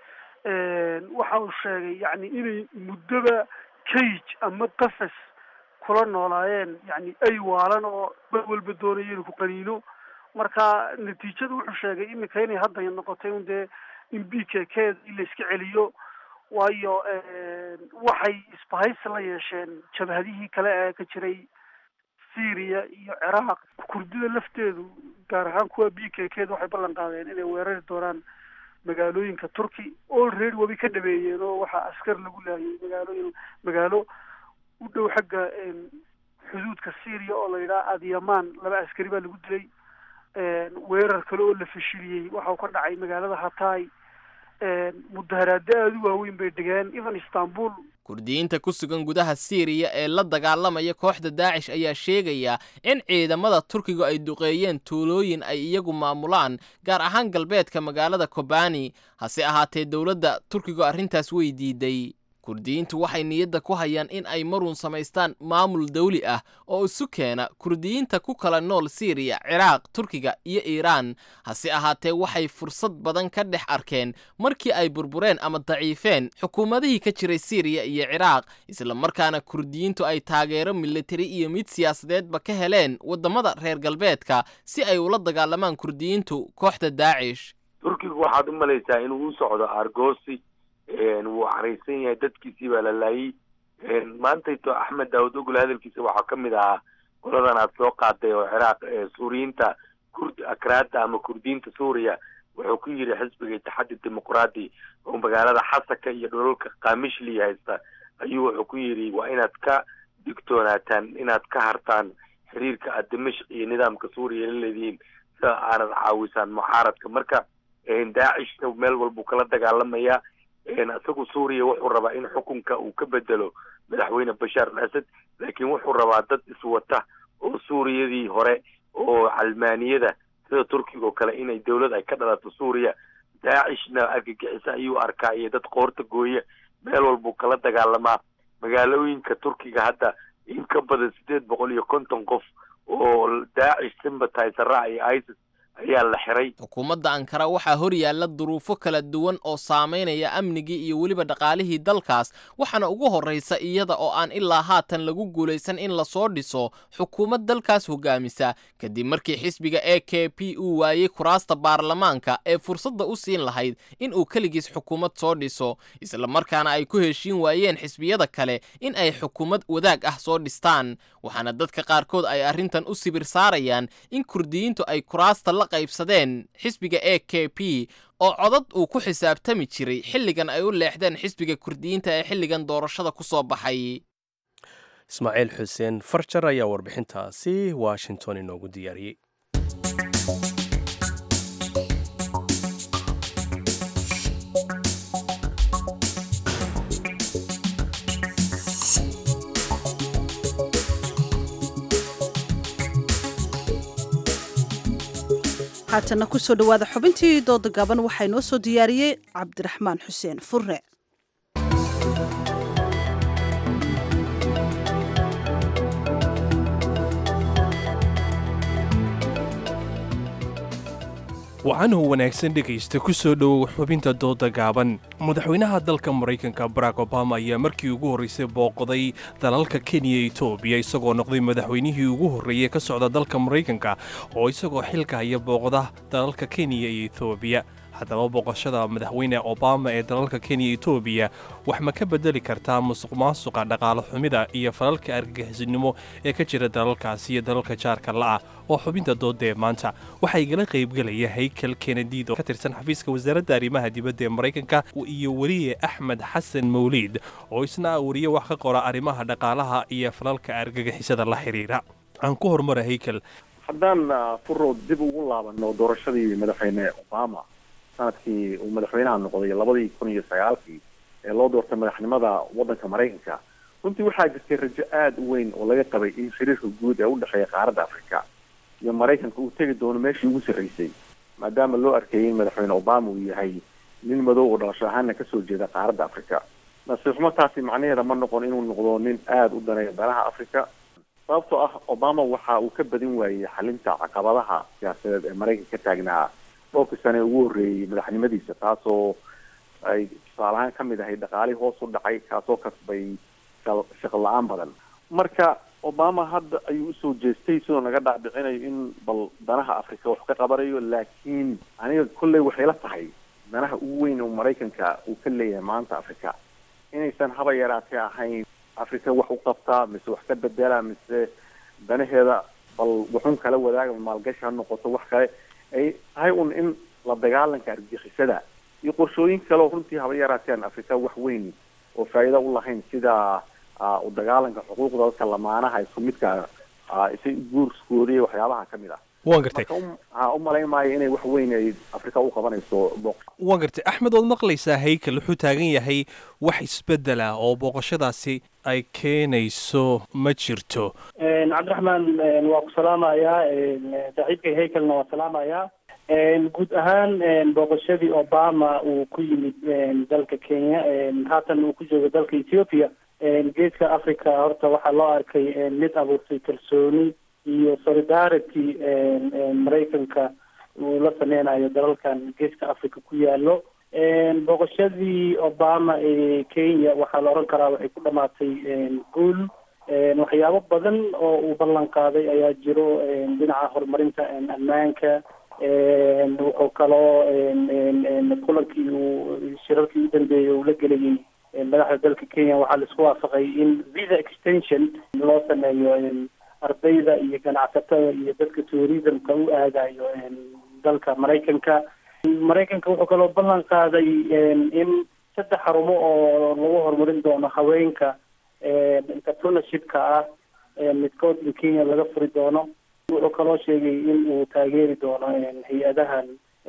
waxa uu sheegay yani inay muddoba cage ama qafas kula noolaayeen yani ay waalan oo mar walba doonaya inuu ku qaniino marka natiijada wuxuu sheegay iminka inay hadda noqotay un dee in b k k in la iska celiyo waayo waxay isbahaysi la yeesheen jabhadihii kale ee ka jiray syria iyo ciraaq kurdida lafteedu gaar ahaan kuwa b k k da waxay ballan qaadeen inay weerari doonaan magaalooyinka turkey already wabay ka dhameeyeen oo waxaa askar lagu laayay magaalooyin magaalo u dhow xagga xuduudka syria oo la yidhaha adyaman laba askari baa lagu dilay weerar kale oo la fashiliyey waxa uu ka dhacay magaalada hatay mudaharaado aada u waaweyn bay dhigeen even istanbul kurdiyiinta ku sugan gudaha siiriya ee la dagaalamaya kooxda daacish ayaa sheegaya in ciidamada turkigu ay duqeeyeen tuulooyin ay iyagu maamulaan gaar ahaan galbeedka magaalada kobani hase ahaatee dowladda turkigu arrintaas way diiday kurdiyiintu waxay niyadda ku hayaan in ay maruun samaystaan maamul dawli ah oo isu keena kurdiyiinta ku kala nool siiriya ciraaq turkiga iyo iiraan hase ahaatee waxay fursad badan ka dhex arkeen markii ay burbureen ama daciifeen xukuumadihii ka jiray siiriya iyo ciraaq islamarkaana kurdiyiintu ay taageero militari iyo mid siyaasadeedba ka heleen waddamada reer galbeedka si ay ula dagaalamaan kurdiyiintu kooxda daacish turkigu waxaad u malaysaa inuu u socdo argosi wuu caraysan yahay dadkiisii baa la laayay maantayto axmed daawud ogol hadalkiisa waxaa ka mid ahaa qoladan aad soo qaaday oo ciraaq suuriyiinta kurd akraada ama kurdiyiinta suuriya wuxuu ku yidhi xisbiga itixaadi dimuqraadi oo magaalada xasaka iyo dholalka kamishli haysta ayuu wuxuu ku yidhi waa inaad ka digtoonaataan inaad ka hartaan xiriirka aad dimashq iyo nidaamka suuriya la leedihiin sida aanad caawisaan mucaaradka marka daacishna meel walbuu kala dagaalamayaa isagu suuriya wuxuu rabaa in xukunka uu ka bedelo madaxweyne bashaar al asad laakiin wuxuu rabaa dad iswata oo suuriyadii hore oo calmaaniyada sida turkiga oo kale inay dowlad ay ka dhalato suuriya daacishna argagixisa ayuu arkaa iyo dad qoorta gooya meel walbuu kala dagaalamaa magaalooyinka turkiga hadda in ka badan sideed boqol iyo konton qof oo daacish sympatisera iyo isis ayaa la xiray xukuumadda ankara waxaa hor yaalla duruufo kala duwan oo saamaynaya amnigii iyo weliba dhaqaalihii dalkaas waxaana ugu horraysa iyada oo aan ilaa haatan lagu guulaysan in lasoo dhiso xukuumad dalkaas hogaamisa kadib markii xisbiga e k p uu waayey kuraasta baarlamaanka ee fursadda u siin lahayd in uu keligiis xukuumad soo dhiso islamarkaana ay ku heshiin waayeen xisbiyada kale in ay xukuumad wadaag ah soo dhistaan waxaana dadka qaarkood ay arrintan u sibir saarayaan in kurdiyiintu ay kuraasta la qaybsadeen xisbiga e k p oo codad uu ku xisaabtami jiray xilligan ay u leexdeen xisbiga kurdiyiinta ee xilligan doorashada ku soo baxay ismaaciil xuseen farjar ayaa warbixintaasi washington inoogu diyaariyey haatana kusoo dhowaada xubintii dooda gaban waxaa inoo soo diyaariyey cabdiraxmaan xuseen furre wacanuhu wanaagsan dhegaysta ku soo dhowow xubinta dooda gaaban madaxweynaha dalka maraykanka barack obama ayaa markii ugu horraysay booqday dalalka kenya iyo etoobiya isagoo noqday madaxweynihii ugu horreeyey ka socda dalka maraykanka oo isagoo xilka haya booqda dalalka kenya iyo etoobiya haddaba booqashada madaxweyne obama ee dalalka kenya iyo etoobiya wax ma ka bedeli kartaa musuq maasuqa dhaqaale xumida iyo falalka argagixisnimo ee ka jira dalalkaasi iyo dalalka jaarka la'ah oo xubinta doodee maanta waxaa igala qaybgelaya haykel kenediid oo ka tirsan xafiiska wasaaradda arrimaha dibadda ee maraykanka iyo weliye axmed xasan mawliid oo isna wariye wax ka qora arrimaha dhaqaalaha iyo falalka argagixisada la xiriira aan ku horumara haykel haddaan furo dib ugu laabano doorashadii madaxweyne obama sanadkii uu madaxweynaha noqday labadii kun iyo sagaalkii ee loo doortay madaxnimada waddanka maraykanka runtii waxaa jirtay rajo aada u weyn oo laga qabay in xiriirka guud ee u dhexeeya qaaradda afrika iyo maraykanka uu tegi doono meeshii ugu sarreysay maadaama loo arkayay in madaxweyne obama uu yahay nin madow oo dhalasho ahaana kasoo jeeda qaaradda afrika nasiixumo taasi macnaheeda ma noqon inuu noqdo nin aada u daneeya danaha afrika sababtoo ah obama waxa uu ka badin waayey xalinta caqabadaha siyaasadeed ee maraykanka ka taagnaa dhowrkii sane ugu horreeyey madaxnimadiisa taasoo ay tusaalahaan ka mid ahay dhaqaalihii hoos u dhacay kaasoo kasbay shaqo la-aan badan marka obama hadda ayuu usoo jeestay sidoo naga dhaadhicinayo in bal danaha afrika wax ka qabanayo laakiin aniga kolley waxay la tahay danaha ugu weyn oo maraykanka uu ka leeyahay maanta afrika inaysan haba yaraatee ahayn afrika wax u qabtaa mise wax ka bedela mise danaheeda bal waxun kala wadaaga maalgashi ha noqoto wax kale ay tahay un in la dagaalanka argixisada iyo qorshooyin kale oo runtii haba yaraateen afrika wax weyn oo faa'iida u lahayn sida u dagaalanka xuquuqda dadka lamaanaha isku midka isa guurskooda iyo waxyaabaha ka mid ah waan gartay ha u malayn maayo inay wax weyn ay afrika u qabanayso booq waan gartay axmed ood maqlaysaa haykel wuxuu taagan yahay wax isbedela oo booqashadaasi ay keenayso ma jirto cabdiraxmaan waa ku salaamayaa saaxiibkay haykelna waa salaamayaa guud ahaan booqashadii obama uu ku yimid dalka kenya haatan uu ku joogo dalka ethiopia geeska africa horta waxaa loo arkay mid abuurtay kalsooni iyo solidarity maraykanka uu la sameynayo dalalkan geeska africa ku yaalo booqashadii obama ee kenya waxaa la oran karaa waxay ku dhamaatay guul waxyaabo badan oo uu ballan qaaday ayaa jiro dhinaca horumarinta ammaanka wuxuu kaloo kulankii uu shirarkii u dambeeyey uu la gelayay madaxda dalka kenya waxaa laisku waafaqay in visa extension loo sameeyo ardayda iyo ganacsatada iyo dadka tourismka u aadayo dalka maraykanka maraykanka wuxuu kaloo ballan qaaday in saddex xarumo oo lagu horumarin doono haweenka entrepreneurshipka ah midkood in kenya laga furi doono wuxuu kaloo sheegay in uu taageeri doono hay-adahan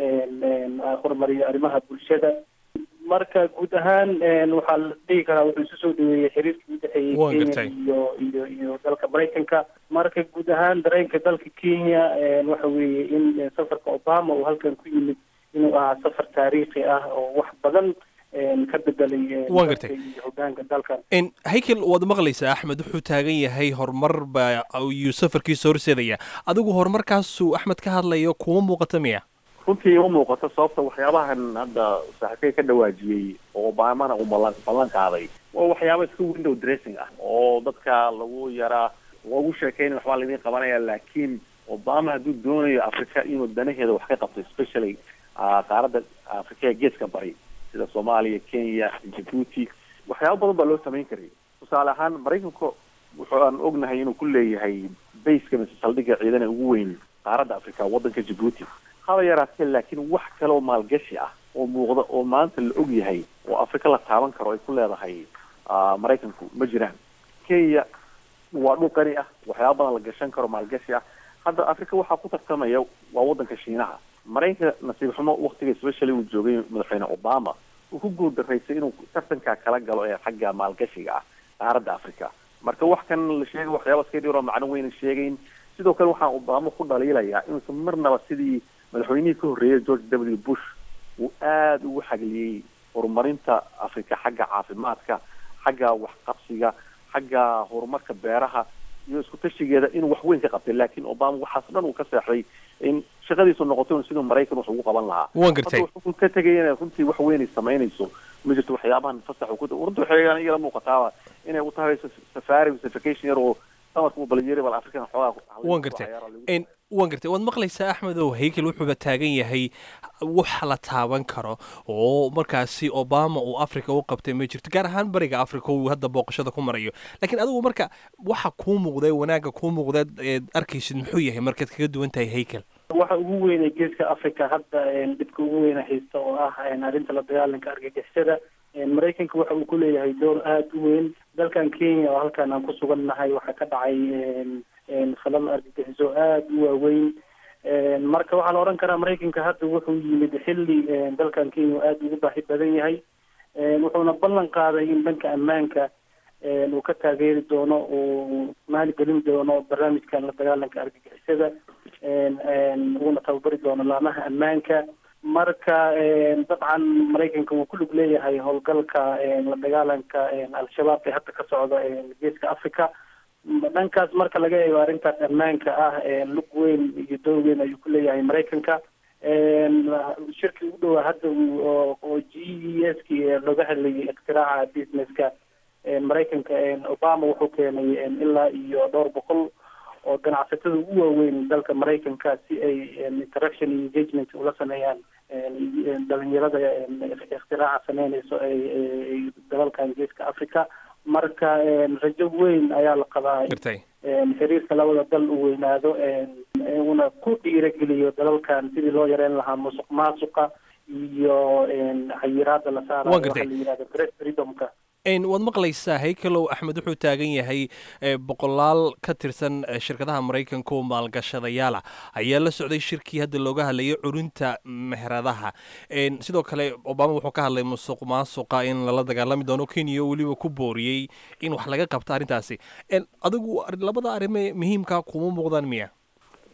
horumariyo arrimaha bulshada marka guud ahaan waxaa la dhihi karaa wuxuu isu soo dhaweeyey xiriirkii udhexeeyey kenya iyo iyo iyo dalka maraykanka marka guud ahaan dareenka dalka kenya waxa weeye in safarka obama uu halkan ku yimid inuu ahaa safar taariikhi ah oo wax badan ka bedelay Waan gartay. iyo hogaanka dalkan n haykel waad maqlaysaa axmed wuxuu taagan yahay horumar baa ayuu safarkiisa horseedaya adigu horumarkaasuu axmed ka hadlayo kuma muuqata miya runtii uma muuqato sababta waxyaabahan hadda saaxiibkay ka dhawaajiyey oo obamana uu ballan ballan qaaday waa waxyaaba iska window dressing ah oo dadka lagu yaraa loogu sheekeyn waxbaa laydin qabanaya laakiin obama hadduu doonayo africa inuu danaheeda wax ka qabto especially ah, qaaradda africa ee geeska bari sida soomaaliya kenya djibouti waxyaabo badan baa loo samayn karay tusaale ahaan maraykanka wuxuu aan ognahay inuu ku leeyahay bayska mise saldhigga ciidan ee ugu weyn qaaradda africa waddanka djibouti haba yaraatee laakiin wax kale oo maalgashi ah oo muuqda oo maanta la og yahay oo afrika la taaban karo ay ku leedahay ah, maraykanku ma jiraan kenya waa dhul qani ah waxyaaba badan la gashan karo maalgashi ah hadda afrika waxaa ku tartamaya waa waddanka shiinaha maraykanka nasiib xumo waktiga especially uu joogay madaxweyne obama uu ku guuldaraysay inuu tartankaa kala galo ee xagga maalgashiga ah qaaradda africa marka wax kan la sheegay waxyaaba iska dhiro macno weyna sheegayn sidoo kale waxaan obama ku dhaliilayaa inuusan marnaba sidii madaxweynihii ka horreeyay george w bush uu aada ugu xagliyey horumarinta afrika xagga caafimaadka xagga waxqabsiga xagga horumarka beeraha iyo isku tashigeeda inuu wax weyn ka qabtay laakiin obama waxaas dhan uu ka seexday in shaqadiisu noqoto in siduu maraykan wax ugu qaban lahaa Waan gartay. Hadda wuxuu ka tegay inay runtii wax weyn ay samaynayso ma jirto waxyaabahan fasax uu ku runtii waxay igala muuqataaba inay u tahay safari vacation yar oo samarka uu balinyeeri bal afrikan xoogaa waan gartay n waan gartay waad maqlaysaa axmed oo haykel wuxuuba taagan yahay wax la taaban karo oo markaasi obama uu africa u qabtay ma jirto gaar ahaan bariga africa uu hadda booqashada ku marayo laakiin adigu marka waxa kuu muuqday wanaagga kuu muuqda eed arkaysid muxuu yahay markaad kaga duwan tahay haykel waxa ugu weyn ee geeska africa hadda dhibka ugu weyna haysta oo ah arrinta la dagaalanka argagixisada maraykanka waxa uu ku leeyahay door aada u weyn dalkan kenya oo halkan aan ku sugan nahay waxaa ka dhacay falal argagixiso aada u waaweyn marka waxaa la odhan karaa maraykanka hadda wuxuu yimid xilli dalkan kenya uu aada ugu baahi badan yahay wuxuuna ballan qaaday in dhanka ammaanka uu ka taageeri doono uu maalgelin doono barnaamijkan la dagaalanka argagixisada uuna tababari doono laamaha ammaanka marka dabcan maraykanka wuu ku lug leeyahay howlgalka la dagaalanka al-shabaab ee hadda ka socda geeska africa dhankaas marka laga eego arrintaas ammaanka ah lug weyn iyo door weyn ayuu ku leeyahay maraykanka shirkii ugu dhowaa hadda oo g e s ki looga hadlayay iktiraaca businesska maraykanka obama wuxuu keenay ilaa iyo dhowr boqol oo ganacsatada ugu waaweyn dalka maraykanka si ay interaction iyo engagement ula sameeyaan dhalinyarada iktiraaca sameynayso ay dalalkan geeska africa marka rajo weyn ayaa la qabaa xiriirka labada dal uu weynaado una ku dhiirageliyo dalalkan sidii loo yareyn lahaa musuq maasuqa iyo xayiraada la saarayo waxa la yihahdo press freedomka waad maqlaysaa haykelow axmed wuxuu taagan yahay boqolaal ka tirsan shirkadaha maraykanka oo maalgashadayaala ayaa la socday shirkii hadda looga hadlayay curinta meheradaha sidoo kale obama wuxuu ka hadlay musuq maasuqa in lala dagaalami doono kenya oo weliba ku booriyey in wax laga qabto arrintaasi adigu labada arrime muhiimka kuma muuqdaan miya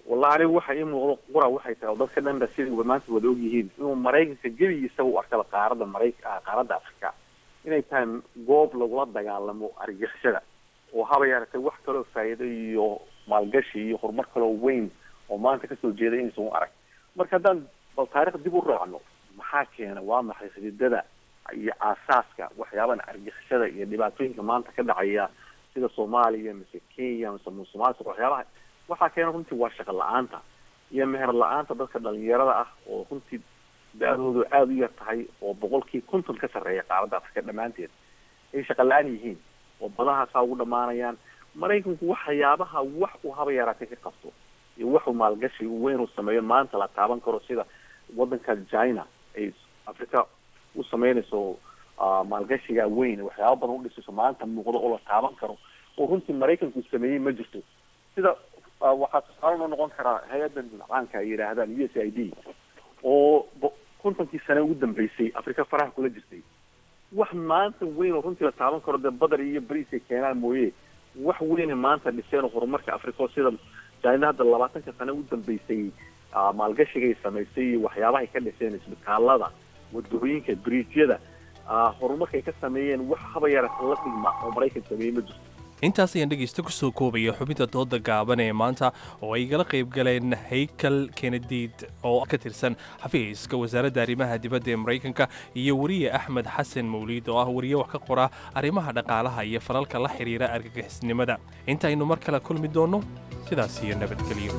wallahi anigu waxa ii muuqdo qura waxay tahay oo dadka dhanba sidii maanta wada og yihiin inuu maraykanka gebigiisa u arkaba qaaradda marayk qaaradda afrika inay tahay goob lagula dagaalamo argixisada oo haba yaratay wax kaloo faa'iido iyo maalgashi iyo horumar kaloo weyn oo maanta kasoo jeeda inaysan u arag marka haddaan bal taarikh dib u raacno maxaa keena waa maxay xididada iyo aasaaska waxyaabahan argixisada iyo dhibaatooyinka maanta ka dhacaya sida soomaaliya mise kenya mise musumaasuq waxyaabaha waxaa keena runtii waa shaqo la-aanta iyo meher la-aanta dadka dhalinyarada ah oo runtii da-doodu aada u yar tahay oo boqolkii konton ka sarreeya qaaradda afrika dhammaanteed ay shaqo la-aan yihiin oo badahaasaa ugu dhamaanayaan maraykanku waxyaabaha wax uu haba yaraatay ka qabto iyo waxuu maalgashi weyn uu sameeyo maanta la taaban karo sida wadanka china ay afrika u sameynayso maalgashiga weyn waxyaaba badan udhisayso maanta muuqdo oo la taaban karo oo runtii maraykanku sameeyey ma jirto sida waxaa tusaale noo noqon karaa hay-adan caanka ay yidhaahdaan u s i d oo kontonkii sane ugu dambeysay afrika faraha kula jirtay wax maanta weyn oo runtii la taaban karo dee badar iyo bariis ay keenaan mooye wax weyne maanta dhiseen oo horumarka afrika oo sida china hadda labaatanka sane ugu dambeysay maalgashigay samaysay iyo waxyaabahay ka dhiseen isbitaalada wadooyinka bridgyada horumarkay ka sameeyeen wax haba yarata la dhigma oo maraykan sameeyey ma jirto intaas ayaan dhegaysta ku soo koobaya xubinta dooda gaaban ee maanta oo ay igala qayb galeen haykal kenediid oo ka tirsan xafiiska wasaaradda arrimaha dibadda ee maraykanka iyo weriye axmed xasan mawliid oo ah weriye wax ka qora arrimaha dhaqaalaha iyo falalka la xidhiira argagixisnimada intaaynu mar kale kulmi doonno sidaas iyo nabadgelyo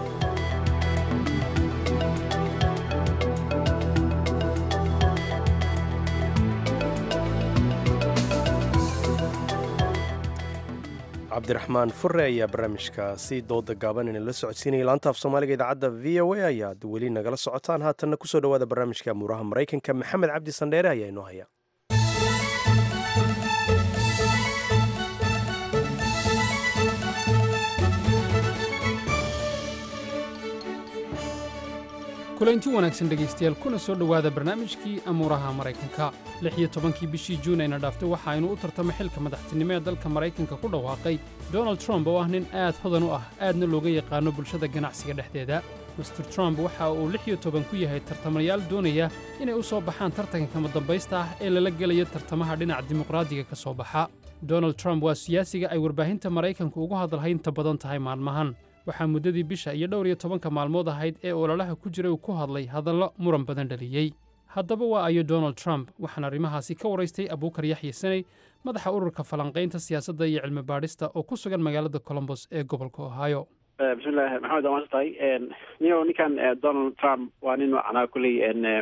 cabdiraxmaan fure ayaa barnaamijkaasi dooda gaaban ina la socodsiinaya laanta af soomaaliga idaacadda v o a ayaad weli nagala socotaan haatanna kusoo dhowaada barnaamijka amuuraha maraykanka maxamed cabdi sandheere ayaa inoo haya kulanti wanaagsan dhegaystayaal kuna soo dhowaada barnaamijkii amuuraha maraykanka lix iyo tobankii bishii juun ayna dhaaftay waxa aynu u tartamay xilka madaxtinimo ee dalka maraykanka ku dhawaaqay donald trump oo ah nin aad hodan u ah aadna looga yaqaano bulshada ganacsiga dhexdeeda master trump waxa uu lix iyo toban ku yahay tartamayaal doonaya inay u soo baxaan tartanka kama dambaysta ah ee lala gelaya tartamaha dhinaca dimuqraadiga ka soo baxa donald trump waa siyaasiga ay warbaahinta maraykanku ugu hadalhaynta badan tahay maalmahan waxaa muddadii bisha iyo dhowr iyo tobanka maalmood ahayd ee ololaha ku jiray uu ku hadlay hadallo muran badan dhaliyey haddaba waa ayo donald trump waxaan arrimahaasi ka waraystay abuukar yaxya saney madaxa ururka falanqaynta siyaasadda iyo cilmi baadhista oo ku sugan magaalada colombos ee gobolka ohio bismillahi maxamed waa masantahay niyo ninkan donald trump waa nin macnaa kulley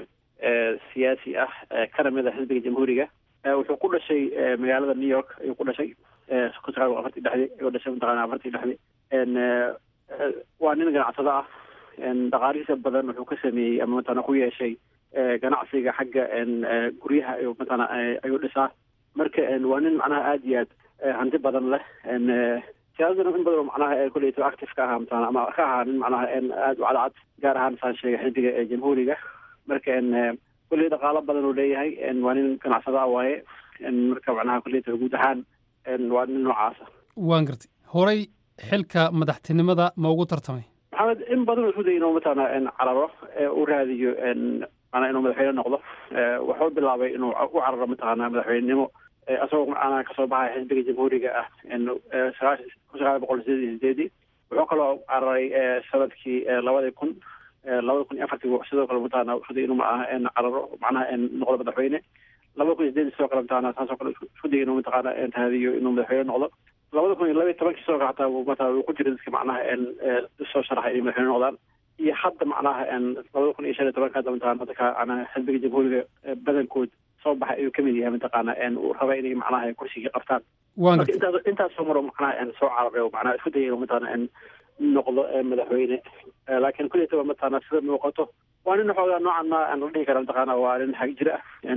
siyaasi ah kana mid a xisbiga jamhuuriga wuxuu ku dhashay magaalada new york ayuu ku dhashay kun sagaal afartii dhexdii ayuu dhashay mataqaana afartii dhexdii waa nin ganacsado ah dhaqaalihiisa badan wuxuu ka sameeyey ama matana ku yeeshay ganacsiga xagga guryaha ayuu matana ayuu dhisaa marka waa nin macnaha aada iyo aad hanti badan leh siyaasadana in badan oo macnaha kuleyto active ka ahaa matana ama ka ahaa nin macnaha aada u cadcad gaar ahaan saan sheegay xisbiga ee jamhuuriga marka kulley dhaqaalo badan uu leeyahay waa nin ganacsado ah waaye marka macnaha kuleyto guud ahaan waa nin noocaasa waan gartay horay xilka madaxtinimada ma ugu tartamay maxamed in badan uu isku dayay inuu mataqaana cararo u raadiyo macnaa inuu madaxweyne noqdo wuxuu bilaabay inuu u cararo mataqaana madaxweynenimo asagoo macnaha kasoo baxaya xisbiga jamhuuriga ah sagaashan kun sagaal boqol sideed iyo sideedii wuxuu kaloo cararay sanadkii labadii kun labada kun iyo afartii sidoo kale mataqaana isku dayay inuu maaha cararo macnaha noqdo madaxweyne labada kun iyo sideedii sidoo kale mataqaana saasoo kale isku dayay inuu mataqaana raadiyo inuu madaxweyne noqdo labada kun iyo laba iyo tobankii sidoo kale hataa mataa uu ku jira dadka macnaha soo sharaxay inay madaxweyne noqdaan iyo hadda macnaha labada kun iyo shan iyo tobanka hadda mataqana dadka macnaha xisbiga jamhuuriga badankood soo baxay ayuu kamid yahay mataqaana uu raba inay macnaha kursigii qabtaan marka intaas intaasoo maro macnaha soo cararay oo macnaha isku dayay inuu mataqaana noqdo madaxweyne laakiin kulleytaba mataqaana sida muuqato waa nin xoogaa noocan ma aan la dhihi kara mataqaana waa nin xag jira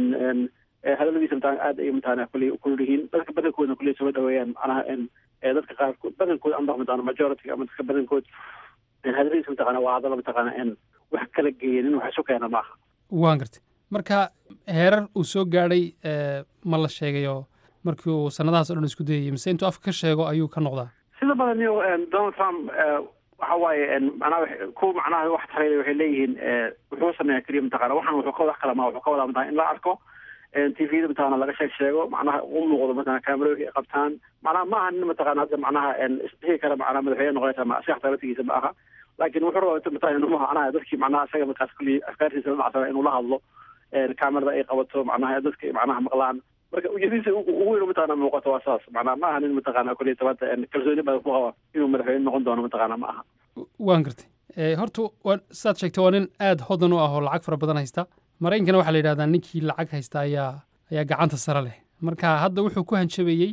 ah hadaladiisa mataa aad ay mataana kuley kulul yihiin dadka badankoodna kuley soo dhaweeyaan macnaha dadka qaarkood badankood amba mataqana majority ama dadka badankood hadaladiisa mataqana waa hadallo mataqana wax kala geeya nin wax isu keena maaha waan gartay marka heerar uu soo gaadhay ma la sheegayo markii uu sanadahaas o dhan isku dayayay mise intuu afka ka sheego ayuu ka noqdaa sida badan iyo donald trump waxa waaye macnaha kuwa macnaha wax tareeya waxay leeyihiin wuxuu sameeyaa keliya mataqaana waxaan wuxuu ka wax kala maa wuxuu ka wadaa mataqana in la arko tvda mataqana laga sheeg sheego macnaha u muuqdo mataqana kaamerooyinka ay qabtaan macnaha ma aha nin mataqana hadda macnaha isdhihi kara macnaha madaxweyne noqonaysa ma asiga xataa laftigiisa ma aha laakiin wuxuu rabaa mataqana inuu macnaha dadkii macnaha isaga markaas kulli afkaartiisa la dhacsana inuu la hadlo kaamerada ay qabato macnaha dadka macnaha maqlaan marka ujeedadiisa ugu weyn mataqana muuqato waa saas macnaha ma aha nin mataqana kulli tabanta kalsooni badan ku qaba inuu madaxweyne noqon doono mataqana ma aha waan gartay horta waa saad sheegtay waa nin aada hodan u ah oo lacag fara badan haysta maraykankana waxaa la yidhahdaa ninkii lacag haysta ayaa ayaa gacanta sare leh marka hadda wuxuu ku hanjabayey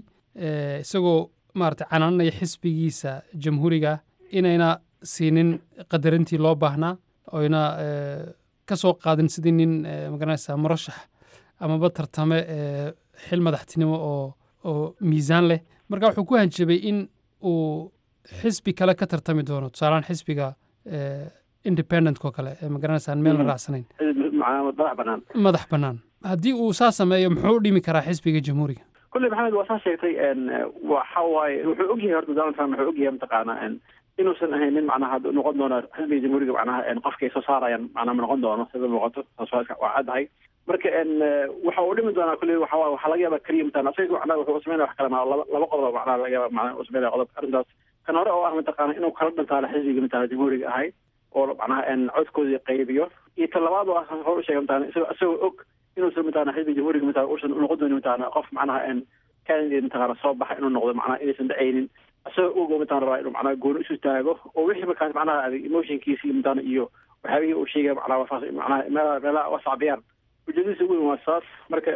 isagoo maarata canaananaya xisbigiisa jamhuuriga inayna siinin qadarintii loo baahnaa oyna ka soo qaadin sidii nin magaranaysa murashax amaba tartame xil madaxtinimo oo oo miisaan leh marka wuxuu ku hanjabay in uu xisbi kale ka tartami doono tusaalehaan xisbiga independentko kale ee magaranaysa aan meel la raacsanayn madax banaan madax bannaan haddii uu saa sameeyo muxuu u dhimi karaa xisbiga jamhuuriga kulley maxamed waa saa sheegtay waxa waaye wuxuu ogyahay horta donald trump wuxuu ogyahay mataqaana inuusan ahayn nin macnaha noqon doono xisbiga jamhuuriga macnaha qofka ay soo saarayaan macnaha ma noqon doono sida muuqato taas waa caddahay marka waxa uu dhimi doonaa kulley waxa waaye waxaa laga yaabaa keliya mataqana asaga macnaha wuxuu sameynaya wax kale maa laba laba qodob macnaha laga yaaba macnaha uu sameynaya qodob arrintaas kan hore oo ah mataqaana inuu kala dhantaalo xisbiga mataqana jamhuuriga ahay oo macnaha codkoodii qaybiyo iyo ta labaad oo ah hor u sheegay mataqana isagoo isagoo og inuusan mataqana xisbiga jamhuuriga mataqana uusan noqon doonin mataqana qof macnaha candidate mataqana soo baxa inuu noqdo macnaha inaysan dhacaynin isagoo og oo mataqana rabaa inuu macnaha gooni isu taago oo wixii markaas macnaha adig emotionkiisii mataqana iyo waxyaabihii uu sheegay macnaha wafaas macnaha meelaha meelaha wasacbiyaan ujeedadiisa ugu weyn waa saas marka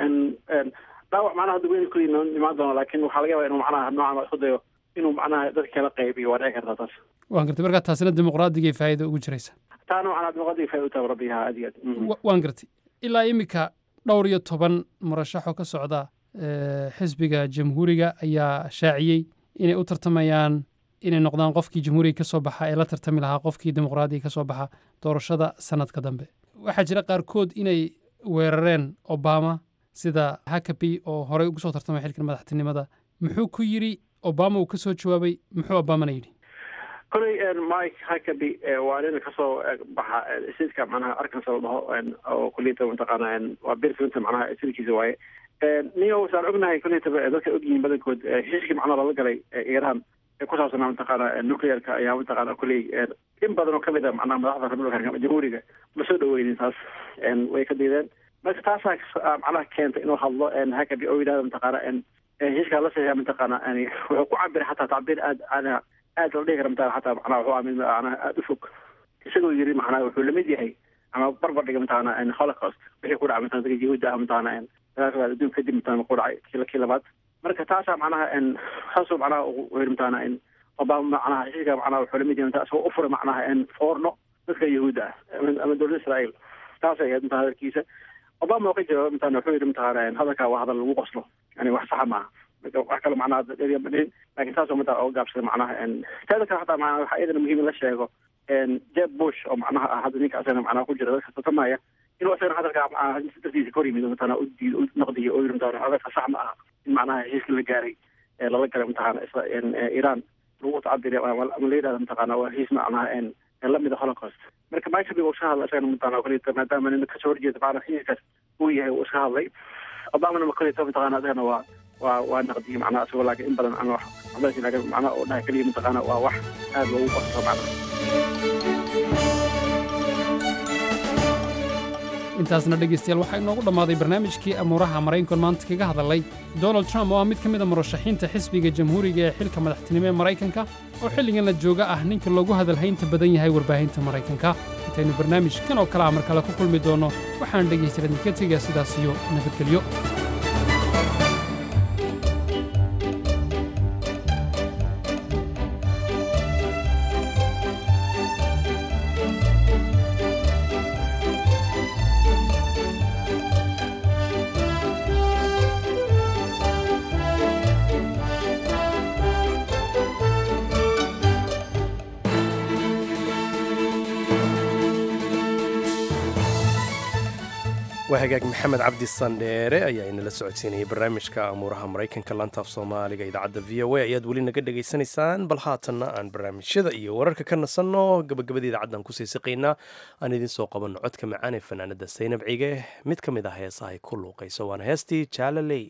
dhaawac macnaha hadda weyn kulli imaan doona laakiin waxaa laga yaabaa inuu macnaha noocan isku dayo inuu macnaha dadka kala qaybiyo waa dhici kartaa taas waan gartay markaa taasina dimuqraadiga faa'iida ugu jiraysa taana macnaha dimuqraadiga faa'iida u tahay rabbiha aad iyo aad waan gartay ilaa iminka dhowr iyo toban murashaxoo ka socda xisbiga jamhuuriga ayaa shaaciyey inay u tartamayaan inay noqdaan qofkii jamhuuriga ka soo baxa ee la tartami lahaa qofkii dimuqraadiga ka soo baxa doorashada sanadka dambe waxaa jira qaarkood inay weerareen obama sida hakabi oo horey ugu soo tartamay xilkan madaxtinimada muxuu ku yidhi obama uu ka soo jawaabay muxuu obamana yidhi koley mike hakabi waa nin kasoo baxa sidka macnaha arkansas la dhaho oo kuliyata mataqaana waa bill clinton macnaha sidkiisa waaye niyo saan ognahay kuliyata dadka ogyihiin badankood heshiiskii macnaha lala galay iran ee ku saabsanaa mataqaana nuclearka ayaa mataqaana kuley in badan oo kamid a macnaha madaxda republicanka jamhuuriga ma soo dhaweynin taas way ka diideen marka taasaa macnaha keenta inuu hadlo hakabi oo yidhahdo mataqaana heshiiskaa la saxiixa mataqaana wuxuu ku cabiray xataa tacbiir aad aad aad la dhihi kara mataqana xataa macnaha wuxuu ahaa mid macnaha aada u fog isagoo yiri macnaha wuxuu lamid yahay ama barbar dhiga mataqaana holocaust wixii ku dhacay mataqana dadka yahuudda ah mataqaana dagaalka adduunka kadib mataqana ku dhacay kii kii labaad marka taasaa macnaha saasuu macnaha u yiri mataqana obama macnaha heshiiska macnaha wuxuu lamid yahay mataqana isagoo u furay macnaha foorno dadka yahuudda ah ama dowladda israa'iil taasay ahayd mataqana hadalkiisa obama oo ka jawaabay mataqana wuxuu yidhi mataqana hadalkaa waa hadal lagu qoslo yani wax saxa maaha wax kale macnaha dheeriya ma dhihin laakiin taasoo mataqana oo gaabsaday macnaha teeda kale xataa macnaha waxaa iyadana muhiim in la sheego jeb bush oo macnaha ah hadda ninka asagana macnaha ku jira dadka tartamaya inuu asagana hadalkaa macnaha dartiisa ka hor yimid mataqana u diido u naqdiyo oo yidhi mataqana hadalka sax ma aha in macnaha heshiiska la gaaray ee lala galay mataqana iran lagu tacabiriya ama la yidhahda mataqana waa heshiis macnaha lamida holocaust marka mike uu iska hadlay isagana mataqana kulita maadaama nin kasoo horjeeda macnaha heshiiskaas uu yahay uu iska hadlay obamana kulita mataqana isagana waa waa waa naqdiyey macnaha isagoo laakiin in badan ama wax laakiin macnaha oo dhahay keliya mataqaana waa wax aad loogu qosto macnaha intaasna dhegaystayaal waxaa inoogu dhammaaday barnaamijkii amuuraha maraykankan maanta kaga hadalay donald trump oo ah mid ka mid a murashaxiinta xisbiga jamhuuriga ee xilka madaxtinimo ee maraykanka oo xilligan la jooga ah ninka loogu hadalhaynta badan yahay warbaahinta maraykanka intaynu barnaamijkan oo kale ah mar kale ku kulmi doonno waxaan dhegaystayaal idinka tegaa sidaas iyo nabadgelyo waa hagaag maxamed cabdi sandheere ayaa inala socodsiinayay barnaamijka amuuraha maraykanka lantaaf soomaaliga idaacadda v o a ayaad weli naga dhegaysanaysaan bal haatanna aan barnaamijyada iyo wararka ka nasanno gabagabada idaacaddan kusii siqaynaa aan idiin soo qabanno codka macaan ee fanaanada saynab cige mid ka mid ah heesaha ay ku luuqayso waana heestii jaalaley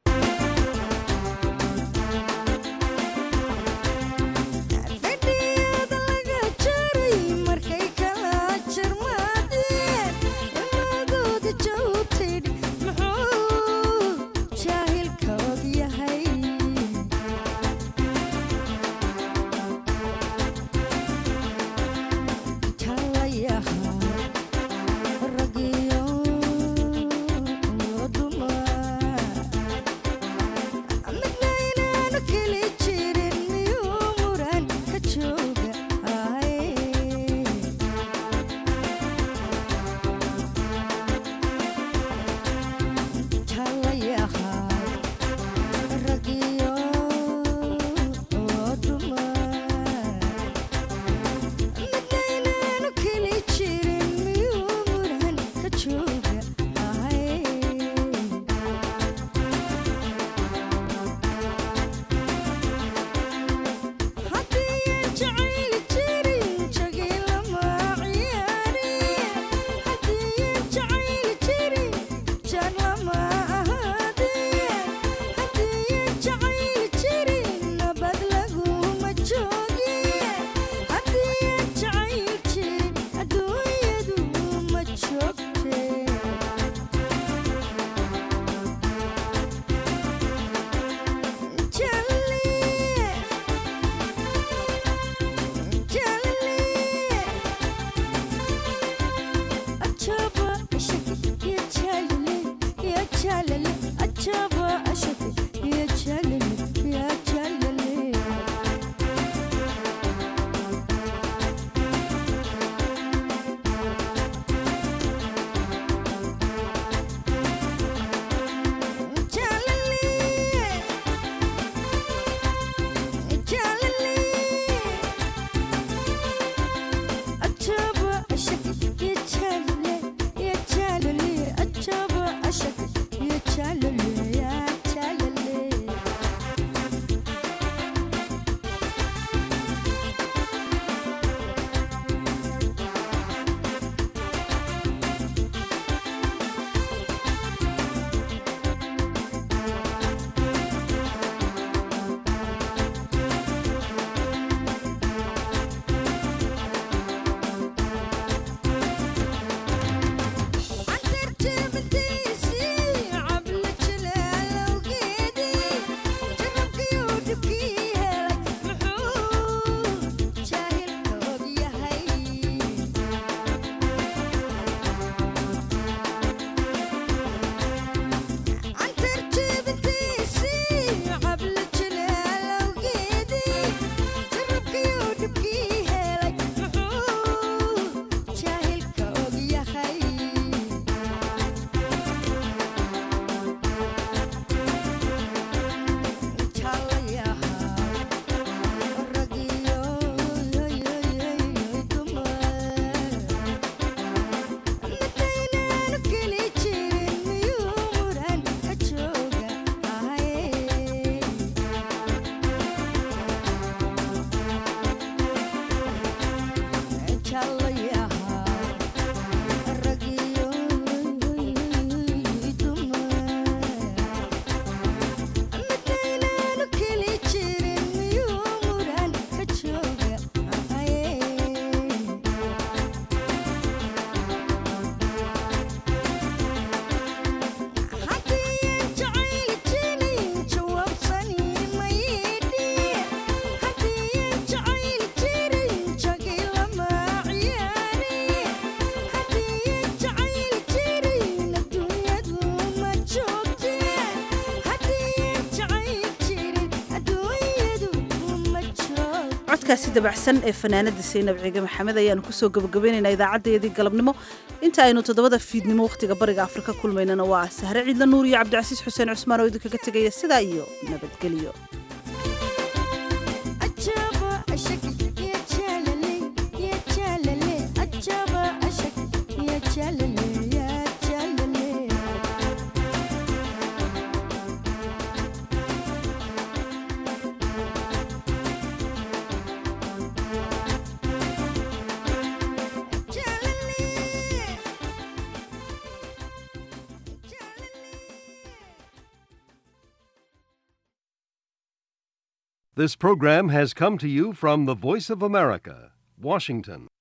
codkaasi dabacsan ee fanaanada saynab ciige maxamed ayaanu kusoo gabagabaynaynaa idaacaddayadii galabnimo inta aynu toddobada fiidnimo wakhtiga bariga afrika kulmaynana waa sahre ciidla nuur iyo cabdicasiis xuseen cusmaan oo idinkaga tegaya sidaa iyo nabadgelyo Yeah. This program has come to you from the Voice of America, Washington.